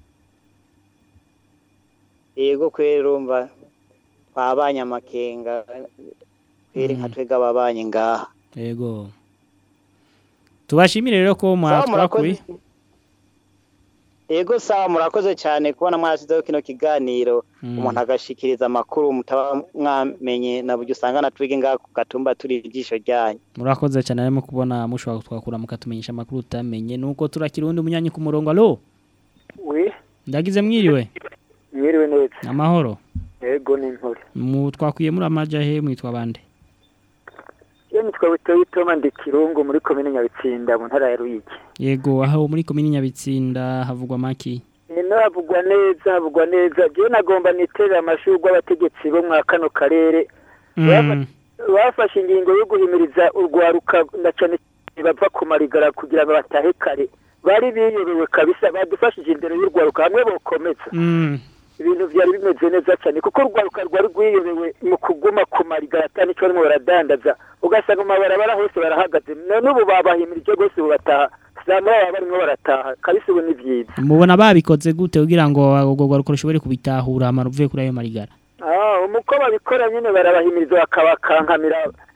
yego kweri urumva twabanye amakenga kweri nka twega ababanye ngaha yego tubashimire rero ko Sawa, mwatwakuye murakoze. yego sawa murakoze cyane kubona mwasizeho kino kiganiro Mm. umuntu agashikiriza amakuru mutaba mwamenye na buryo usanga na twige ngaha ku gatumba turi ijisho ryanyu murakoze cyane arimo kubona mushobora kutwakura mukatumenyesha amakuru utamenye nuko turakira undi munyanyi ku murongo alo we ndagize mwiriwe mwiriwe neza amahoro yego ni intore mu twakwiye muri amaja he mwitwa bande iyo nitwa butoyi toma ndi kirungu muri komine nyabitsinda mu ntara ya ruyigi yego aho muri komini nyabitsinda havugwa maki ino havugwa neza havugwa neza jewe nagomba niterera amashurwe abategetsi bo mwa kano karere Mm. bafashe ingingo yo guhimiriza urwaruka na cyane cyane bava ku marigara kugira ngo batahe kare bari biyobewe kabisa badufashije imbere y'urwaruka hamwe bokomeza Mm. ibintu byari bimeze neza cyane kuko urwaruka rwari rwiyobewe mu kuguma ku marigara atari icyo barimo baradandaza ugasanga mu mabarabara hose barahagaze none ubu babahimirije rwose ubu bataha saa moya baba barimo barataha kabisa ubu ni byiza mubona babikoze gute kugira ngo ubwo rwaruko rushobore kubitahura amara uvuye kuri ayo marigara Ah, umuko babikora nyine barabahimiriza bakabakankamira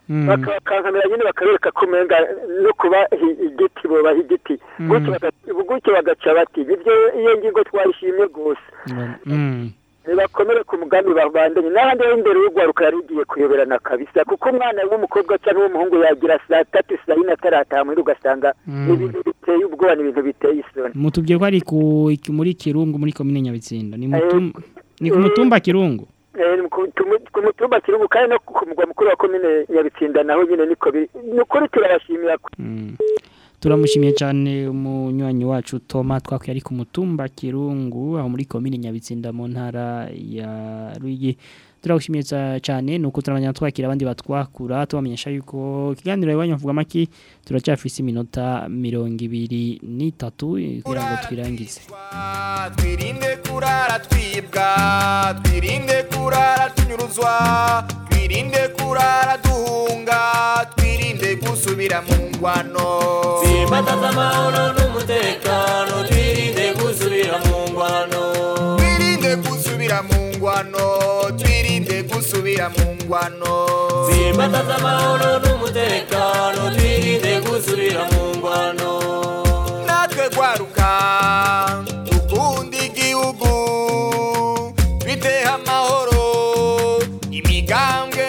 Mm. bakakankamira nyine bakabereka ko umenga no kuba hi- igiti bobaha igiti Mm. gutyo baga- gutyo bagaca bati ibyo iyo ngingo twayishimye rwose Mm. bakomere ku mugambi babandanye n'ahandi ho imbere y'urwaruka yari igiye kuyoberana kabisa kuko umwana w'umukobwa cyangwa w'umuhungu yagira saa tatu saa yine atarataha muhira ugasanga Mm. ni ibintu biteye ubwoba ni ibintu biteye isoni mutubwiye ko ari ku iki- muri kirungu muri komine nyabitsinda ni mutum ni ku mutumba kirungu Eh, ni ku tumu- ku mutumba kirungu kandi no ku mugwa mukuru wa komine nyabitsinda naho nyine niko biri ni ukuri turabashimira turamushimiye cyane umunywanyi wacu Toma twakwiye ari ku mutumba kirungu aho muri komine nyabitsinda mu ntara ya Ruyigi turagushimiye ca- cyane nuko turabanya twakira abandi batwakura tubamenyesha yuko ikiganiro iwanyu mvuga maki turacyafise iminota mirongo ibiri n'itatu eh, kugira ngo twirangize twirinde kurara twibwa twirinde kurara tunyuruzwa twirinde kurara duhunga twirinde gusubira mu ngwano Simbataza amahoro n'umutekano twirinde gusubira mu ngwano twirinde gusubira mu ngwano twirinde gusubira mu ngwano Simbataza amahoro n'umutekano twirinde gusubira mu ngwano natwe gwaruka dukunda igihugu twiteho amahoro imigambwe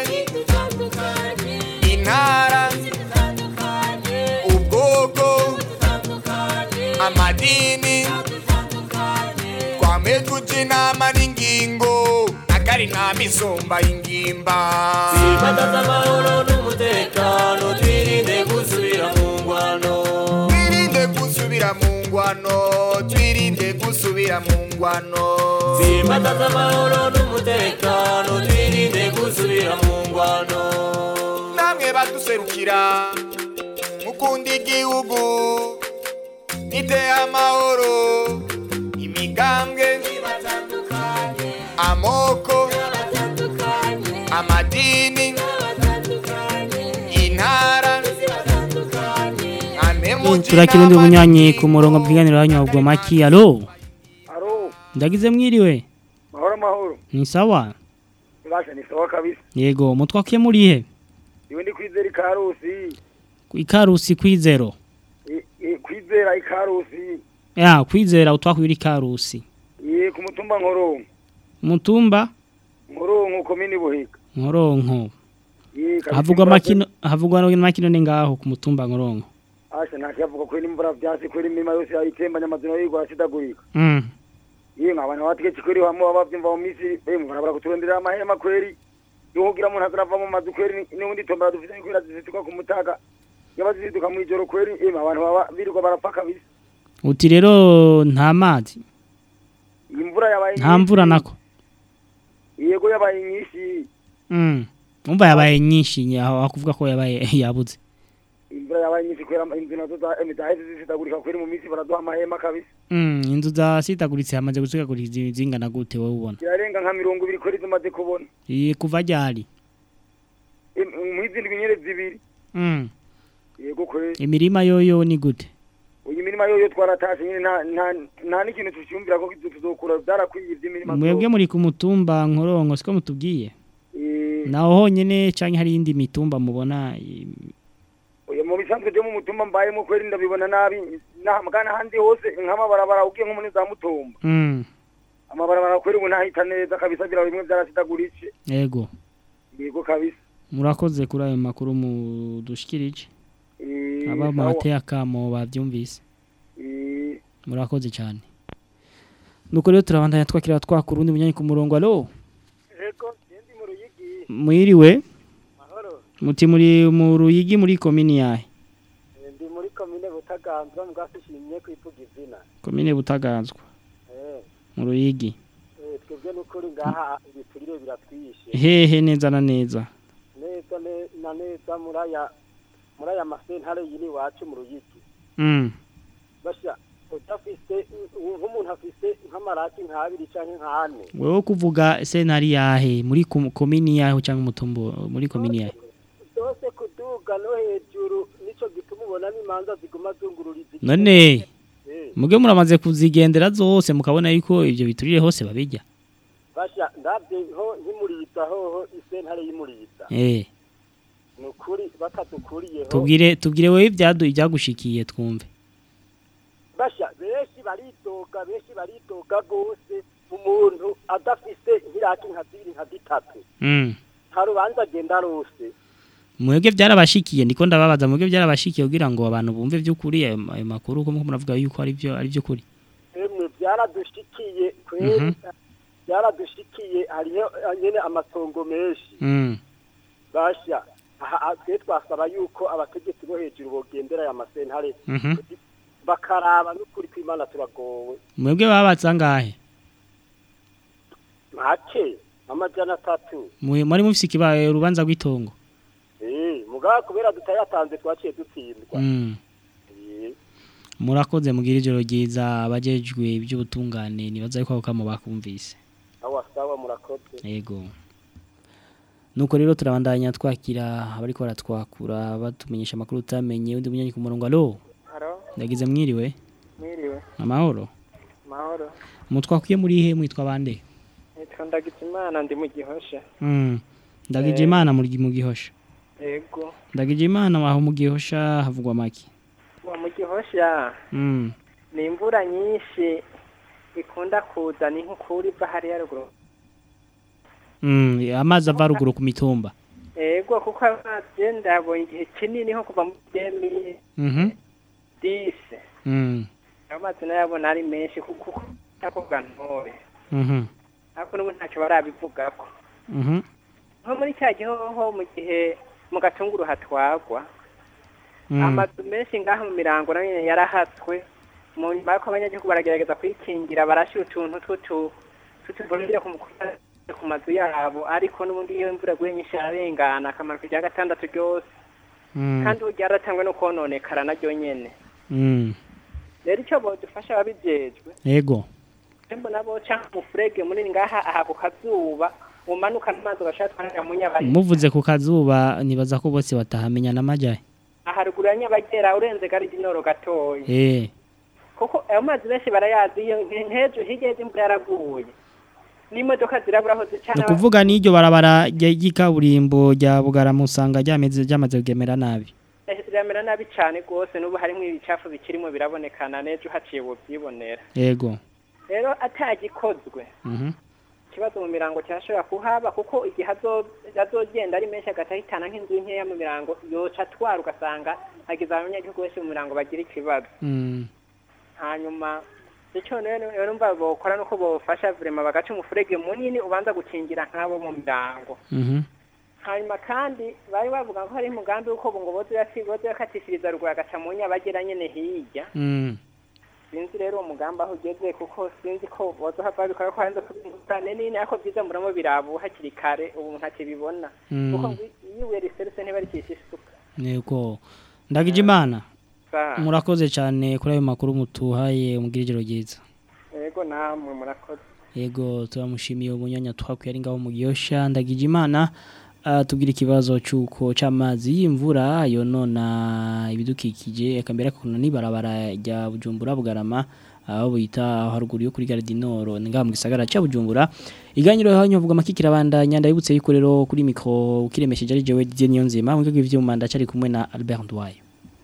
intara ubwoko amadini twame tuja inama n'ingingo akari inama isumba ingimba Simbataza amahoro n'umutekano twirinde gusubira mu ngwano twirinde gusubira mu ngwano twirinde gusubira mu ngwano Simbataza amahoro n'umutekano twirinde gusubira mu ngwano namwe baduserukira mukunda igihugu niteye amahoro imigambwe amoko amadini intara turakira undi munywanyi ku murongo bw'iganiro iwanyu mvuga maki alo ndagize mwiriwe mahoro mahoro ni sawa basha ni sawa kabisa yego mutwakiye muri he iwe ndi kwizera ikarusi ikarusi kwizero I- i- kwizera ikarusi ya kwizera utwakuye uri ikarusi ye ku mutumba nkoronko mutumba nkoronko komini buhiga nkoronko ye kabisa havugwa imvura- makino havugwa no makino ni ngaho ku mutumba nkoronko asha ntakiyavuga kwera imvura vyasi kwera imirima yose yayitembanye amazina yigwa asidagurika mm ye nk'abantu bategetse kweri hamwe baba bavyumva mu misi bemwe barabara kuturonderera amahema kweri yohugira umuntu azarava mu mazu kweri n'ubundi tombora dufise kwera zisituka ku mutaga yaba zisituka mw'ijoro kweri emwe abantu baba birirwa barapfa kabisa uti rero nta mazi imvura yabaye nta mvura nako yego yabaye nyinshi mm umva yabaye nyinshi aho akuvuga ko yabaye yabuze imvura yabaye nyinshi kwera inzu nazo za emi zaheze zisitagurika kweri mu misi baraduha amahema kabisa mm inzu zasitaguritse hamaze gusigagurika izi- zingana gute wowe ubona zirarenga nka mirongo ibiri kweri zimaze kubona iye kuva ryari Em- mw'izindi binyere zibiri mm yego kweri imirima yoyo ni gute uyu mirima yoyo twaratashe nyine nta nta- nta n'ikintu tucyumvira ko kizo tuzokura byarakwiye ivy'imirima mwebwe muri ku mutumba nkoronko siko mutubwiye Eh, naho honyene canke hari indi mitumba mubona i- oya mu bisanzwe byo mu mutumba mbayemo kweri ndabibona nabi na- mugana ahandi hose nk'amabarabara ugiye nko muri za mutumba mm amabarabara kweri ubu ntahita neza kabisa bira bimwe byarasitaguritse yego yego kabisa murakoze kuri ayo makuru mudushikirije Eh, aba sawa. muhateye akamo bavyumvise Eh, murakoze cyane nuko rero turabandanya twakira twakura undi munyanyi ku murongo alo mwiriwe muti muri mu ruyigi muri komini yahe ndi muri komine butaganzwa mbwasushimye kwivuga izina komine butaganzwa Eh, mu ruyigi eh, twebwe n'ukuri ngaha ibiturire biratwishe hehe neza na neza neza ne- na neza muri aya muri aya masentare yini iwacu mu ruyigi mm basha udafise u- nk'umuntu afise nk'amarati nk'abiri canke nk'ane wewe kuvuga sentari yahe muri kom- komini yahe cyangwa umutumbo muri komini yahe zose kuduga no hejuru nico gituma ubona n'imanza ziguma zungururiza igihugu. none Eh, muge muramaze kuzigendera zose mukabona yuko ibyo biturire hose babijya basha ndabye ho nk'imuriza hoho isentare y'imuriza eh ni ukuri batadukuriyeho tubwire tubwire wewe ibyadu ibyagushikiye twumve basha benshi baridoga benshi baridoga rwose umuntu adafise nk'iraki nka zibiri nka zitatu mm nta rubanza agenda rose mwebwe byarabashikiye ndiko ndababaza mwebwe byarabashikiye kugira ngo abantu bumve by'ukuri ayo ayo makuru ko muravuga yuko ari byo ari by'ukuri emwe byaradushikiye kweri Mhm. byaradushikiye hariho eh, nyene amatongo menshi mm basha aha aha, twe twasaba yuko abategetsi bo hejuru bogendera aya masentare mhm bakaraba n'ukuri kw'imana turagowe mwebwe babatsa ngahe make amajana atatu Mwe- muri mufise ikibaye urubanza rw'itongo eh mugabo kubera tutayatanze twaciye dutsindwa mm Eh, murakoze mugira ijoro ryiza abajejwe iby'ubutungane nibaza yuko ako kamo bakumvise awa sawa murakoze yego nuko rero turabandanya twakira abariko baratwakura batumenyesha amakuru utamenye undi munyanyi ku murongo alo Haro, ndagize mwiriwe mwiriwe, amahoro mahoro. mutwakwiye muri he mwitwa bande Nitwa Ndagijimana ndi mu Gihosha. mm ndagije Eh. imana muri mu gihosha Ego. ndagije imana waho mu gihosha havugwa make Wa mu Gihosha mm ni imvura nyinshi ikunda kuza ni nk'ukuri iva hariya ruguru. mm amazi ava ruguru ku mitumba Ego kuko amazi ndabonye igihe kinini nko kuva mu demi mhm dise. mm Amazi nayabona ari menshi kuko yakoga ntore. mhm Ariko n'ubu ntacyo barabivugako. mhm Nko muri cya gihoho mu gihe mu gatunguru hatwagwa. Mm. amazu menshi ngaha mu mirango nayo nyene yarahatswe mu nyuma yuko abanyagihugu baragerageza kwikingira barashira utuntu tw'utu tw'utuborire ku mukuta- ku mazu yabo ariko n'ubundi iyo imvura guye nyinshi ararengana akamaro kujya gatandatu ryose Mm. kandi ubu ryaratangwe no kononekara naryo nyene mm rero icyo bodufasha ababijejwe yego mbona bo canke umufurege munini ngaha aha ku kazuba umanuka n'amazi ugashaka twanira mu nyabaye muvuze ku kazuba nibaza ko bose batahamenya n'amajaye aharuguru ya nyabagera urenze gari dinoro gatoya eh kuko ayo mazi benshi barayazi iyo nk'ejo hirya y'imvura yaraguye n'imodoka zirabura aho ni zicana ukuvuga n'iryo barabara rya- ry'ikaburimbo rya bugaramusanga ryameze ryamaze kugemera nabi riramera nabi cyane rwose n'ubu harimo ibicafu bikirimo birabonekana n'ejo haciye bubyibonera yego rero atagikozwe mhm ikibazo mu mirango kirashobora kuhaba kuko igihe azo- azogenda ari menshi agahitana nk'inzu nkeya mu mirango yoca atwara ugasanga hagize abanyagihugu benshi mu mirango bagira ikibazo mm hanyuma icyo rero rero mba bokora nuko bofasha vrema bagaca umufurege munini ubanza gukingira nk'abo mu mirango mhm hanyuma kandi bari bavuga ko hari umugambi w'uko ngo boze yasi- boze yakatishiriza ruguru agaca mu nyabagera nyene hirya mm sinzi rero uwo mugambi aho ugeze kuko sinzi ko bozohava babikora ko hanze kubingurane nini ariko vyiza muramo birabu hakiri kare ubu ntakibibona Mm. kuko ngo iyo ibuye riserutse ntibarikisha isuka yego ndagije imana Sa- murakoze cyane kuri ayo makuru mutuhaye umugira ijoro ryiza yego namwe murakoze yego turamushimiye umunyanya twakuye ari ngaho mu gihosha ndagije imana ah, tubwira ikibazo cy'uko cy'amazi y'imvura yonona ibidukikije akambera akakuna n'ibarabara rya bujumbura bugarama aho bita aho haruguru yo kuri gare du nord ni ngaha mu gisagara cya bujumbura iganiro hanyu havuga amakikira bandanya ndabibutse yuko rero kuri mikro ukiremesheje ari jewe Didier Niyonzima mu rwego rw'ivyuma ndacari kumwe na Albert Ndwaye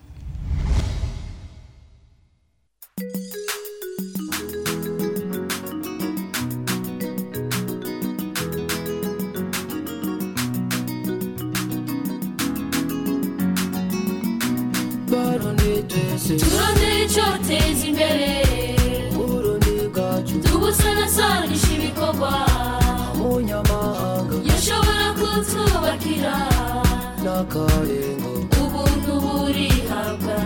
turondere icyoteza imbere tubusanasanisha ibikorwa yashobora kutwubakira ubuntu burihabwa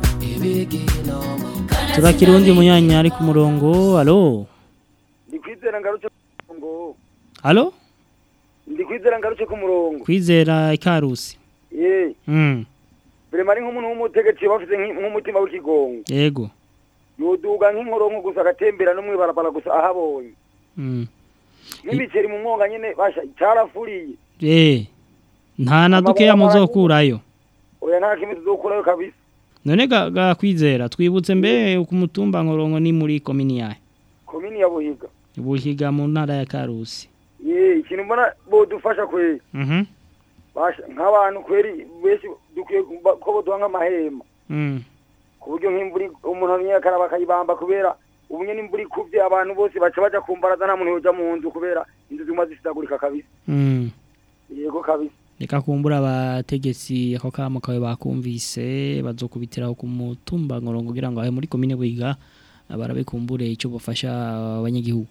turakira undi munyanya ari ku murongo alo ndi kwizera ngarutse ku murongo alo ndi kwizera ngarutse ku murongo kwizera ikarusi ye mm birema ari nk'umuntu w'umutegetsi bafite nk'i- nk'umutima w'ikigongo yego yoduga nk'inkoronko gusa agatembera no mw'ibarabara gusa ahabonye mm n'imiceri mu mwonga nyene basha carafuriye eh nta na dukeya muzokurayo oya nta kimwe tuzokurayo kabisa none ga, ga kwizera twibutse mbe ku mutumba nkoronko ni muri komini yahe komini ya buhiga buhiga mu ntara ya karusi ye ikintu mbona bodufasha kweri mhm basha nk'abantu kweri benshi dukwiye kumva ko boduha nk'amahema Mm. ku buryo nk'imvura ig- umuntu amenya akaraba akayibamba kubera ubu nyene imvura ikuvye abantu bose baca baja kumbaraza nta muntu yoja mu nzu kubera inzu zimwe zisitagurika kabisa Mm. yego kabisa Reka kumbura abategetsi ako kamo kawe bakumvise bazokubitiraho ku mutumba ngorongo kugira ngo ahe muri komine Buhiga barabe kumbure icyo bufasha abanyagihugu.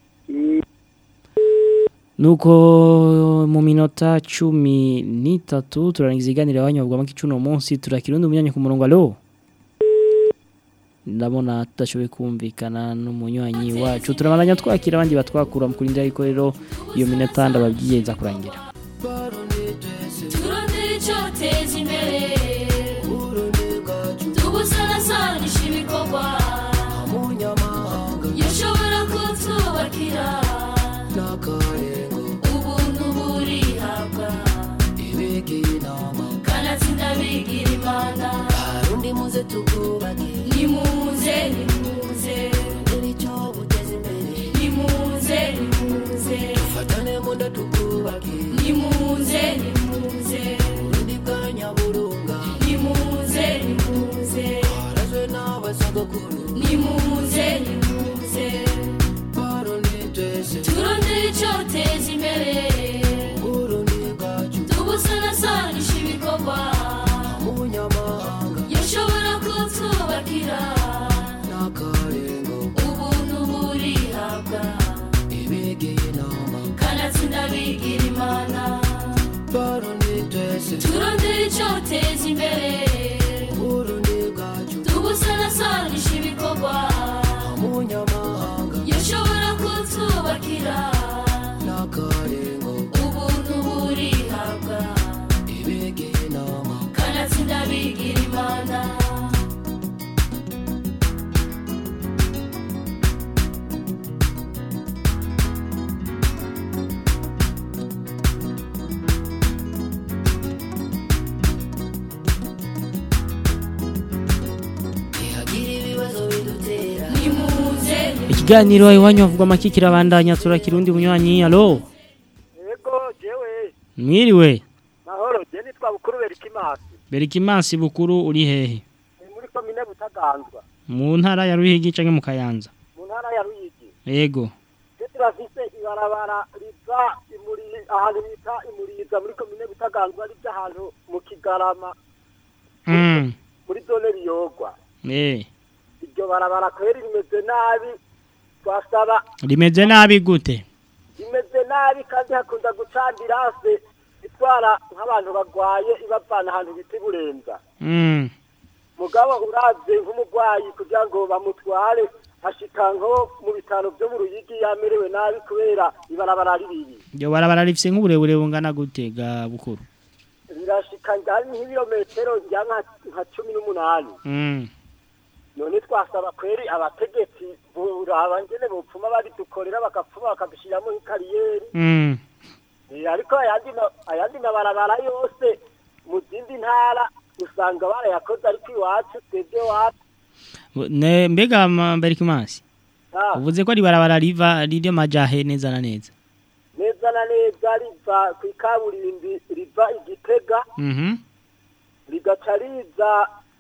Nuko mu minota cumi n'itatu turarangiza iganiro abanyabwa make cuno munsi turakirundi umunyanya ku murongo alo ndabona tudashoboye kumvikana n'umunywanyi wacu turabandanya twakira abandi batwakura mu kurindira yuko rero iyo minota ndababwiye nza kurangira turondere icyoteza imbere tugusanasanisha ibikorwa yashobora kutubakira ubuntu burihabwa kanatsinda bigira imana Arundi muze tukubake nimuze nimuze icyo buteza imbere nimuze nimuze dufatane munda tukubake nimuze nimuze urundi bwa nyaburunga nimuze nimuze harazwe n'abasogokuru nimuze nimuze barundi twese turondere icyoteza imbere urundi bwacu tugusanasanisha ibikorwa umunyamahanga yashobora kutwubakira n'akarengo ubuntu burihabwa ibigiye inama kanatsinda bigira imana barundi twese turondere icyoteza imbere urundi bwacu tugusanasanisha ibikorwa umunyamahanga yashobora kutwubakira n'akarengo ubuntu burihabwa ibigiye inama kanatsinda bigira imana ntihagira ibibazo bidutera nimuze Ikiganiro iwanyu havugwa make kirabandanya turakirundi umunywanyi alo yego jewe mwiriwe mahoro je nitwa bukuru berikimasi Berikimansi bukuru uri hehe ni muri komine butaganzwa mu ntara ya Ruhigi canke mu Kayanza mu ntara ya ruyigi yego je turafise ibarabara riva imuri ahantu bita imuriza muri komine butaganzwa rija ahantu mu kigarama mm muri zone riyogwa eh iryo barabara kweri rimeze nabi twasaba rimeze nabi gute rimeze nabi kandi hakunda guca ambirase itwara nk'abantu bagwaye ibavana ahantu bita iburenza mm mugabo uravye nk'umurwayi kugira ngo bamutware ashika nko mu bitaro vyo mu ruyigi yamerewe nabi kubera ibarabara ribibi Yo barabara rifise nk'uburebure bungana gute ga bukuru rirashika ngari nk'ibirometero njya nka- nka cumi n'umunani mm none twasaba kweri abategetsi buraba ngene bopfuma baridukorera bagapfuma bakadushiriramo nk'ikariyeri mm Eh, ariko ayandi ma- ayandi mabarabara yose mu zindi ntara usanga barayakoze ariko iwacu twebwe wacu ne mbega ma- Berikimansi Ah, uvuze ko ari barabara riva riri majahe neza na neza neza na neza riva ku ikaburimbi riva igitega mhm rigaca riza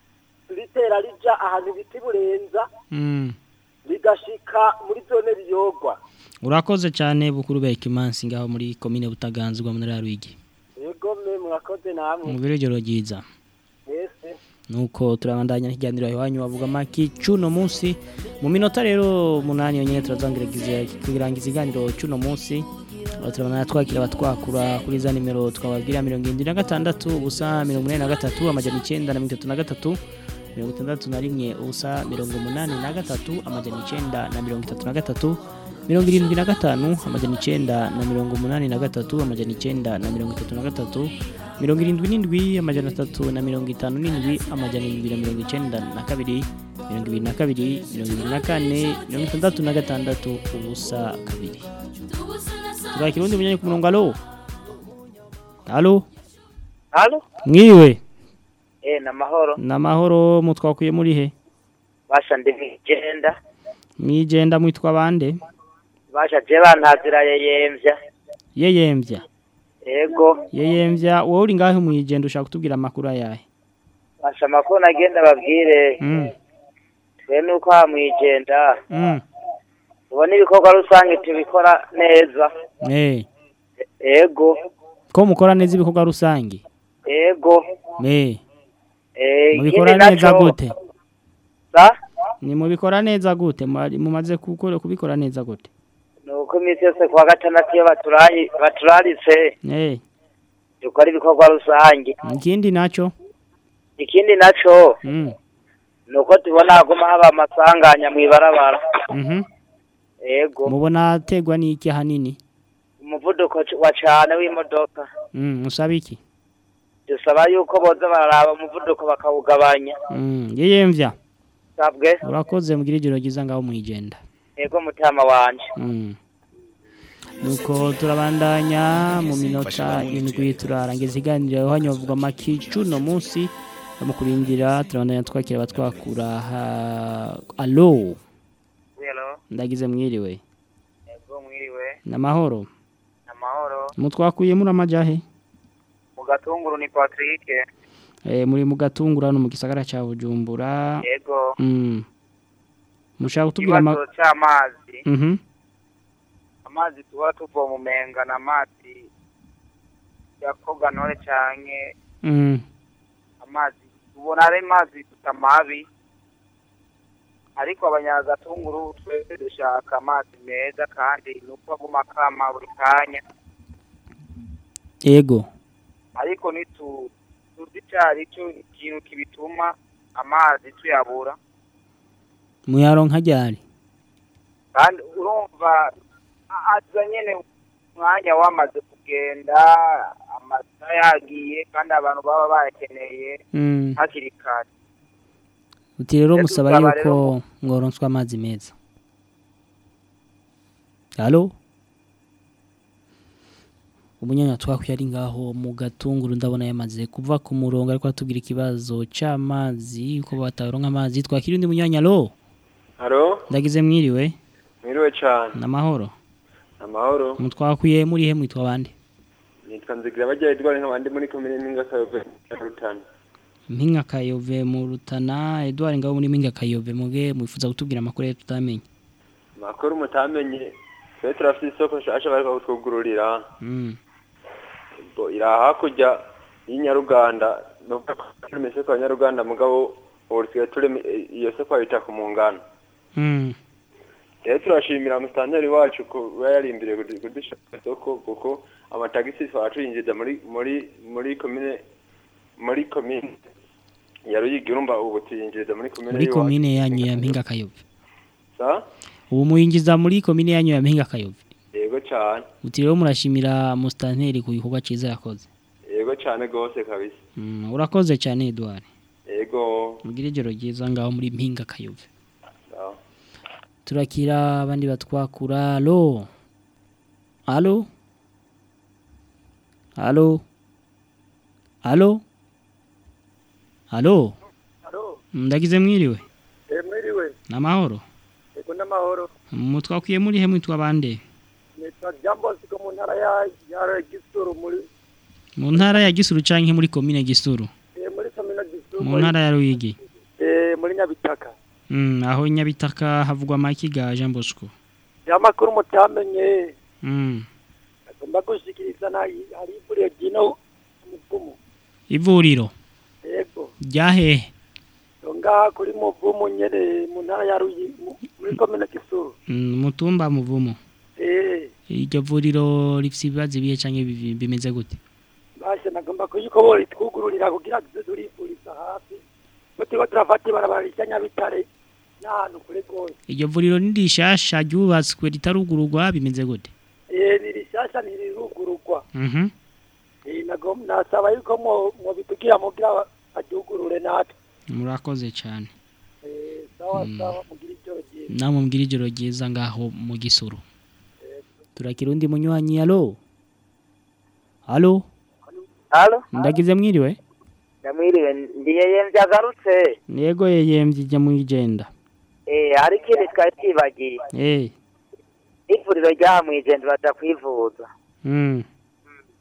ritera rija ahantu bita iburenza mm rigashika muri zone biyogwa urakoze cyane bukuru Berikimansi ngaho muri komine butaganzwa mu ntara ya Ruhigi yego mwe murakoze namwe mu birogero ryiza mwese nuko turabandanya n'ikiganiro iwanyu bavuga maki cuno munsi mu minota rero munani yonyine turazangiriza kugirangiza ikiganiro cuno munsi aho turabandanya twakira abatwakura kuri za nimero twababwira mirongo irindwi na gatandatu ubusa mirongo inani na gatatu amajana icyenda na mirongo itatu na gatatu mirongo itandatu na rimwe ubusa mirongo umunani na gatatu amajana icyenda na mirongo itatu na gatatu mirongo irindwi na gatanu amajana icyenda na mirongo umunani na gatatu amajana icyenda na mirongo itatu na gatatu mirongo irindwi n'indwi amajana atatu na mirongo itanu n'indwi amajana irindwi na mirongo icyenda na kabiri mirongo ibiri na kabiri mirongo ibiri na kane mirongo itandatu na gatandatu ubusa kabiri tugakira undi munyanya ku murongo alo alo Halo? mwiriwe Eh, na mahoro. ni amahoro mutwakuye muri he Basha ndi mwijenda. mwijenda mwitwa bande Basha je bantazira yeyemvya. yeyemvya yego yeyemvya wowe uri ngahe mwijenda ushaka kutubwira amakuru ayahe basha amakuru nagenda babwire mm. twe nuko aha mwijenda mm. tubona ibikorwa rusange tubikora neza eh yego ko mukora neza ibikorwa rusange yego eh eh mubikora ikindi neza naco- gute sa ni mubikora neza gute Mwari- mumaze gukora kubikora neza gute nuko iminsi yose kuwa gatandatu iyo baturayi baturaritse eh dukora ibikorwa rusange ikindi naco ikindi naco mm. nuko tubona haguma haba amasanganya mw'ibarabara mhm yego mubona ategwa n'iki hanini umuvuduko c- wa cane w'imodoka mm. musaba iki dusaba yuko boza bararaba umuvuduko bakawugabanya mm. yeyemvya sabwe urakoze mugira ijoro ryiza ngaho mwijenda yego mutama wanje Mm. nuko turabandanya mu minota indwi turarangiza iganiro hano bavuga amakicu no munsi bamukurindira turabandanya twakira abatwakura ha alo Hello, ndagize mwiriwe yego mwiriwe namahoro amahoro mutwakuye muri amajahe mu gatunguru ni Patrick eh muri mu gatungura no mu gisagara ca Bujumbura yego mm mushaka kutubwira ama ikibazo c'amazi mhm amazi tuba tuvoma umenga na amazi ya koganore canke mm amazi ubona ari amazi tutamabi ariko abanyagatunguru twese dushaka amazi meza kandi nuko aguma kama buri kanya yego ariko nitu tuzi cari cyo ikintu kibituma amazi tuyabura muyaronka ryari kandi urumva a- aza nyene umwanya wamaze kugenda amasaha yagiye kandi abantu baba bayakeneye Mm. hakiri kare uti rero Rero musaba dusaba yuko ngoronswa amazi meza halo umunyanya twakwiye ari ngaho mu gatunguru ndabona yamaze kuva ku murongo ariko atubwira ikibazo c'amazi ko bataronka amazi twakira undi munyanya lo Haro, ndagize mwiriwe mwiriwe cyane. namahoro Amahoro. mutwakuye muri he mwitwa bande Nitwa Nzigira bajya Edward nk'abandi muri komine Mpinga Kayove ya Rutana. mpinga kayove mu rutana Edouard ngabo muri mpinga kayove muge mwifuza kutubwira amakuru ye tutamenye Makuru mutamenye. Twe turafite isoko shasha bariko kutwugururira. mm. Bo ira hakurya y'inyaruganda no kuri meseko ya Nyaruganda mugabo urisiye turi iyo soko ayita ku mungano. Mm. Rero turashimira mustanteri wacu ko yarimbire kudishaka isoko kuko amatagisi twatuyinjiza muri muri muri komine muri komine ya Ruyigi urumva ubu tuyinjiza muri komine muri y'iwacu. komine yanyu ya mpinga kayove Sa? ubu muyinjiza muri komine yanyu ya mpinga kayove Yego cyane. uti rero murashimira mustanteri ku gikorwa cyiza yakoze Yego cyane gose kabisa. mm. urakoze cyane Edouard Yego. mugire ijoro ryiza ngaho muri mpinga kayove Sawa. turakira abandi batwakura alo alo alo alo alo Halo, ndagize mwiriwe eh mwiriwe. namahoro Ego n'amahoro. mutwakuye muri he mwitwa bande Nitwa Jambo siko mu ntara ya ya Gisuru muri mu ntara ya gisuru canke muri komine gisuru eh muri Samina Gisuru. mu ntara ya ruyigi eh muri Nyabitaka. mm, aho nyabitaka havugwa amakiga jean bosco Ya makuru mutamenye mm. agomba gushikiriza na hari buri gino muvumu. ivuriro Yego. ryahehe Nga kuri muvumu nyene mu ntara ya Ruyi mu- muri komine Gisuru. mm, mutumba muvumo Eh iryo vuriro rifise ibibazo ibihe canke bivi- bimeze gute bashe nagomba kuyiko bori twugururira kugira tuze turifuriza hafi. Tuko turafata ibarabara rya Nyabitare n'ahantu kure gose. iryo vuriro ni rishasha ryubatswe ritarugururwa bimeze gute Eh ni rishasha ni rirugururwa. mhm Eh nagom nasaba yuko mo mo bitugira mugira adyugurure natwe. murakoze cyane Eh sawa sawa mugira ijoro ryiza. namwe mbwira ijoro ryiza ngaho mu gisuru turakira undi munywanyi alo alo halo ndagize mwiriwe ndamwiriwe ndiyeye vyagarutse yego yeyemvye ijya mu igenda eh hari ikindi twari twibagiye eh ivuriro ryaha mw'ijenda baja kwivuza mm.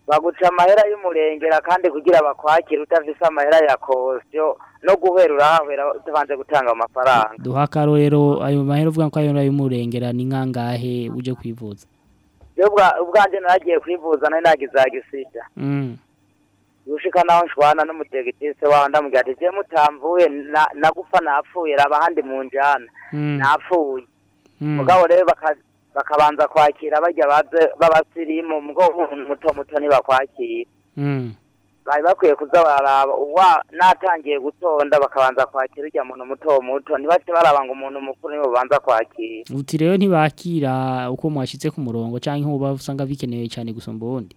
baguca amahera y'umurengera kandi kugira bakwakire utafise amahera ya kosyo no guhera urahahera utabanje gutanga amafaranga duha akarorero ayo mahera uvuga ko ayo y'umurengera ni nkangahe uje kwivuza Jewe ubwa- ubwanje naragiye kwivuza nari nagize agisida Mm. gushika naho nshwana n'umutegitise wawe ndamubwira ati je mutamvuye na- nagufa napfuye raba handi mu njana Mm. napfuye Mm. mugabo rero baka- bakabanza kwakira barya baze b'abasirimu mugabo umuntu muto muto ntibakwakira Mm. bari bakwiye kuza bararaba uwa natangiye gutonda bakabanza kwakira urya muntu muto muto ntibace baraba ngo umuntu mukuru nibo banza kwakira uti rero ntibakira uko mwashitse ku murongo canke uba usanga bikenewe cyane gusumba ubundi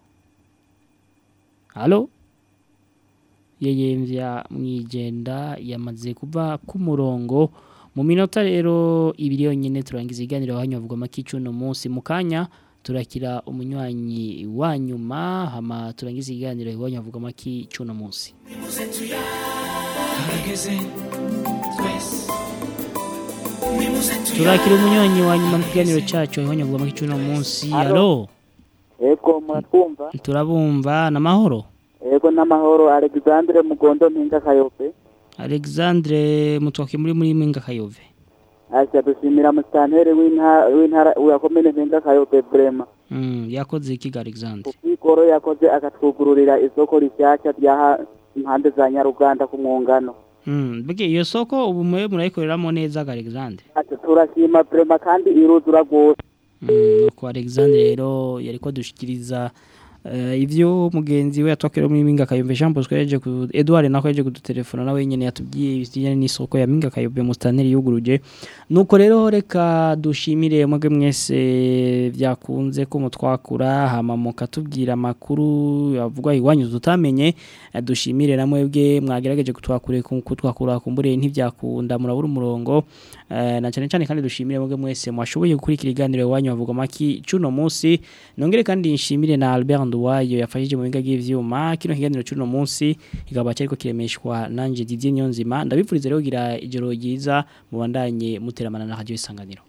halo yeyemvya mwijenda yamaze kuva ku murongo mu minota rero ibiri yonyine turangiza iganiro hanyu bavuga amakicu no munsi mu kanya turakira umunywanyi wa nyuma hama turangiza iganiro iwanyu bavuga amakicu no munsi Nimuze tuyaregeze twese Nimuze turakira umunywanyi wa nyuma mu kiganiro cyacu iwanyu bavuga amakicu no munsi halo Ego muratwumva turabumva namahoro Ego n'amahoro Alexandre Mugondo Mpinga Kayobe Alexandre mutwake muri muri Mwinga Kayove Asha dushimira musitanteri w'intara w'intara wa komine Mpinga Kayobe Brema mm yakoze iki ga Alexandre Igoro yakoze akatwugururira isoko rishyashya ryaha impande za Nyaruganda ku mwungano mm bige iyo soko ubu mwe murayikoreramo neza ga Alexandre Ati turashima Brema kandi iruzura rwose mm nuko Alexandre rero yariko dushikiriza Uh, ivyo mugenzi we yatwakira muri Minga Kayombe Jean Bosco yaje ku Edouard nako yaje kudutelefona nawe nyene yatubwiye ibijyanye n'isoko ya Minga Kayombe mu staneri yuguruje nuko rero reka dushimire mwebwe mwese byakunze ko mutwakura hama mukatubwira amakuru avugwa iwanyu tutamenye Eh, dushimire na mwebwe mwagerageje kutwakure kutwakura kumbure ntibyakunda murabura umurongo Eh, na cyane cyane kandi dushimire mwebwe mwese mwashoboye gukurikira iganiro iwanyu bavuga maki cuno munsi nongere kandi nshimire na Albert Nduwayo yafashije mu biga by'ivyuma kino kiganiro cuno munsi kikaba cyariko kiremeshwa nanje Didier Nyonzima ndabipfuriza rero kugira ijoro ryiza mubandanye muteramana na radio isanganiro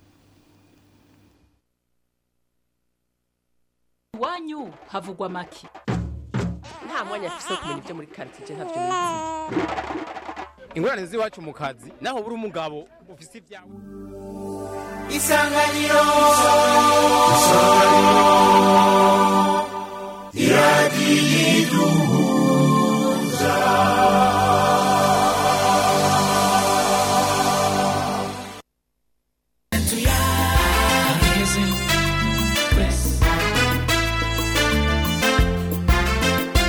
iwanyu havugwa make nta mwanya afise wo kumenya ibyo muri karitsiye ntabyo nizi ingorane z'iwacu mu kazi naho buri umugabo ufise ibyawe isanganiro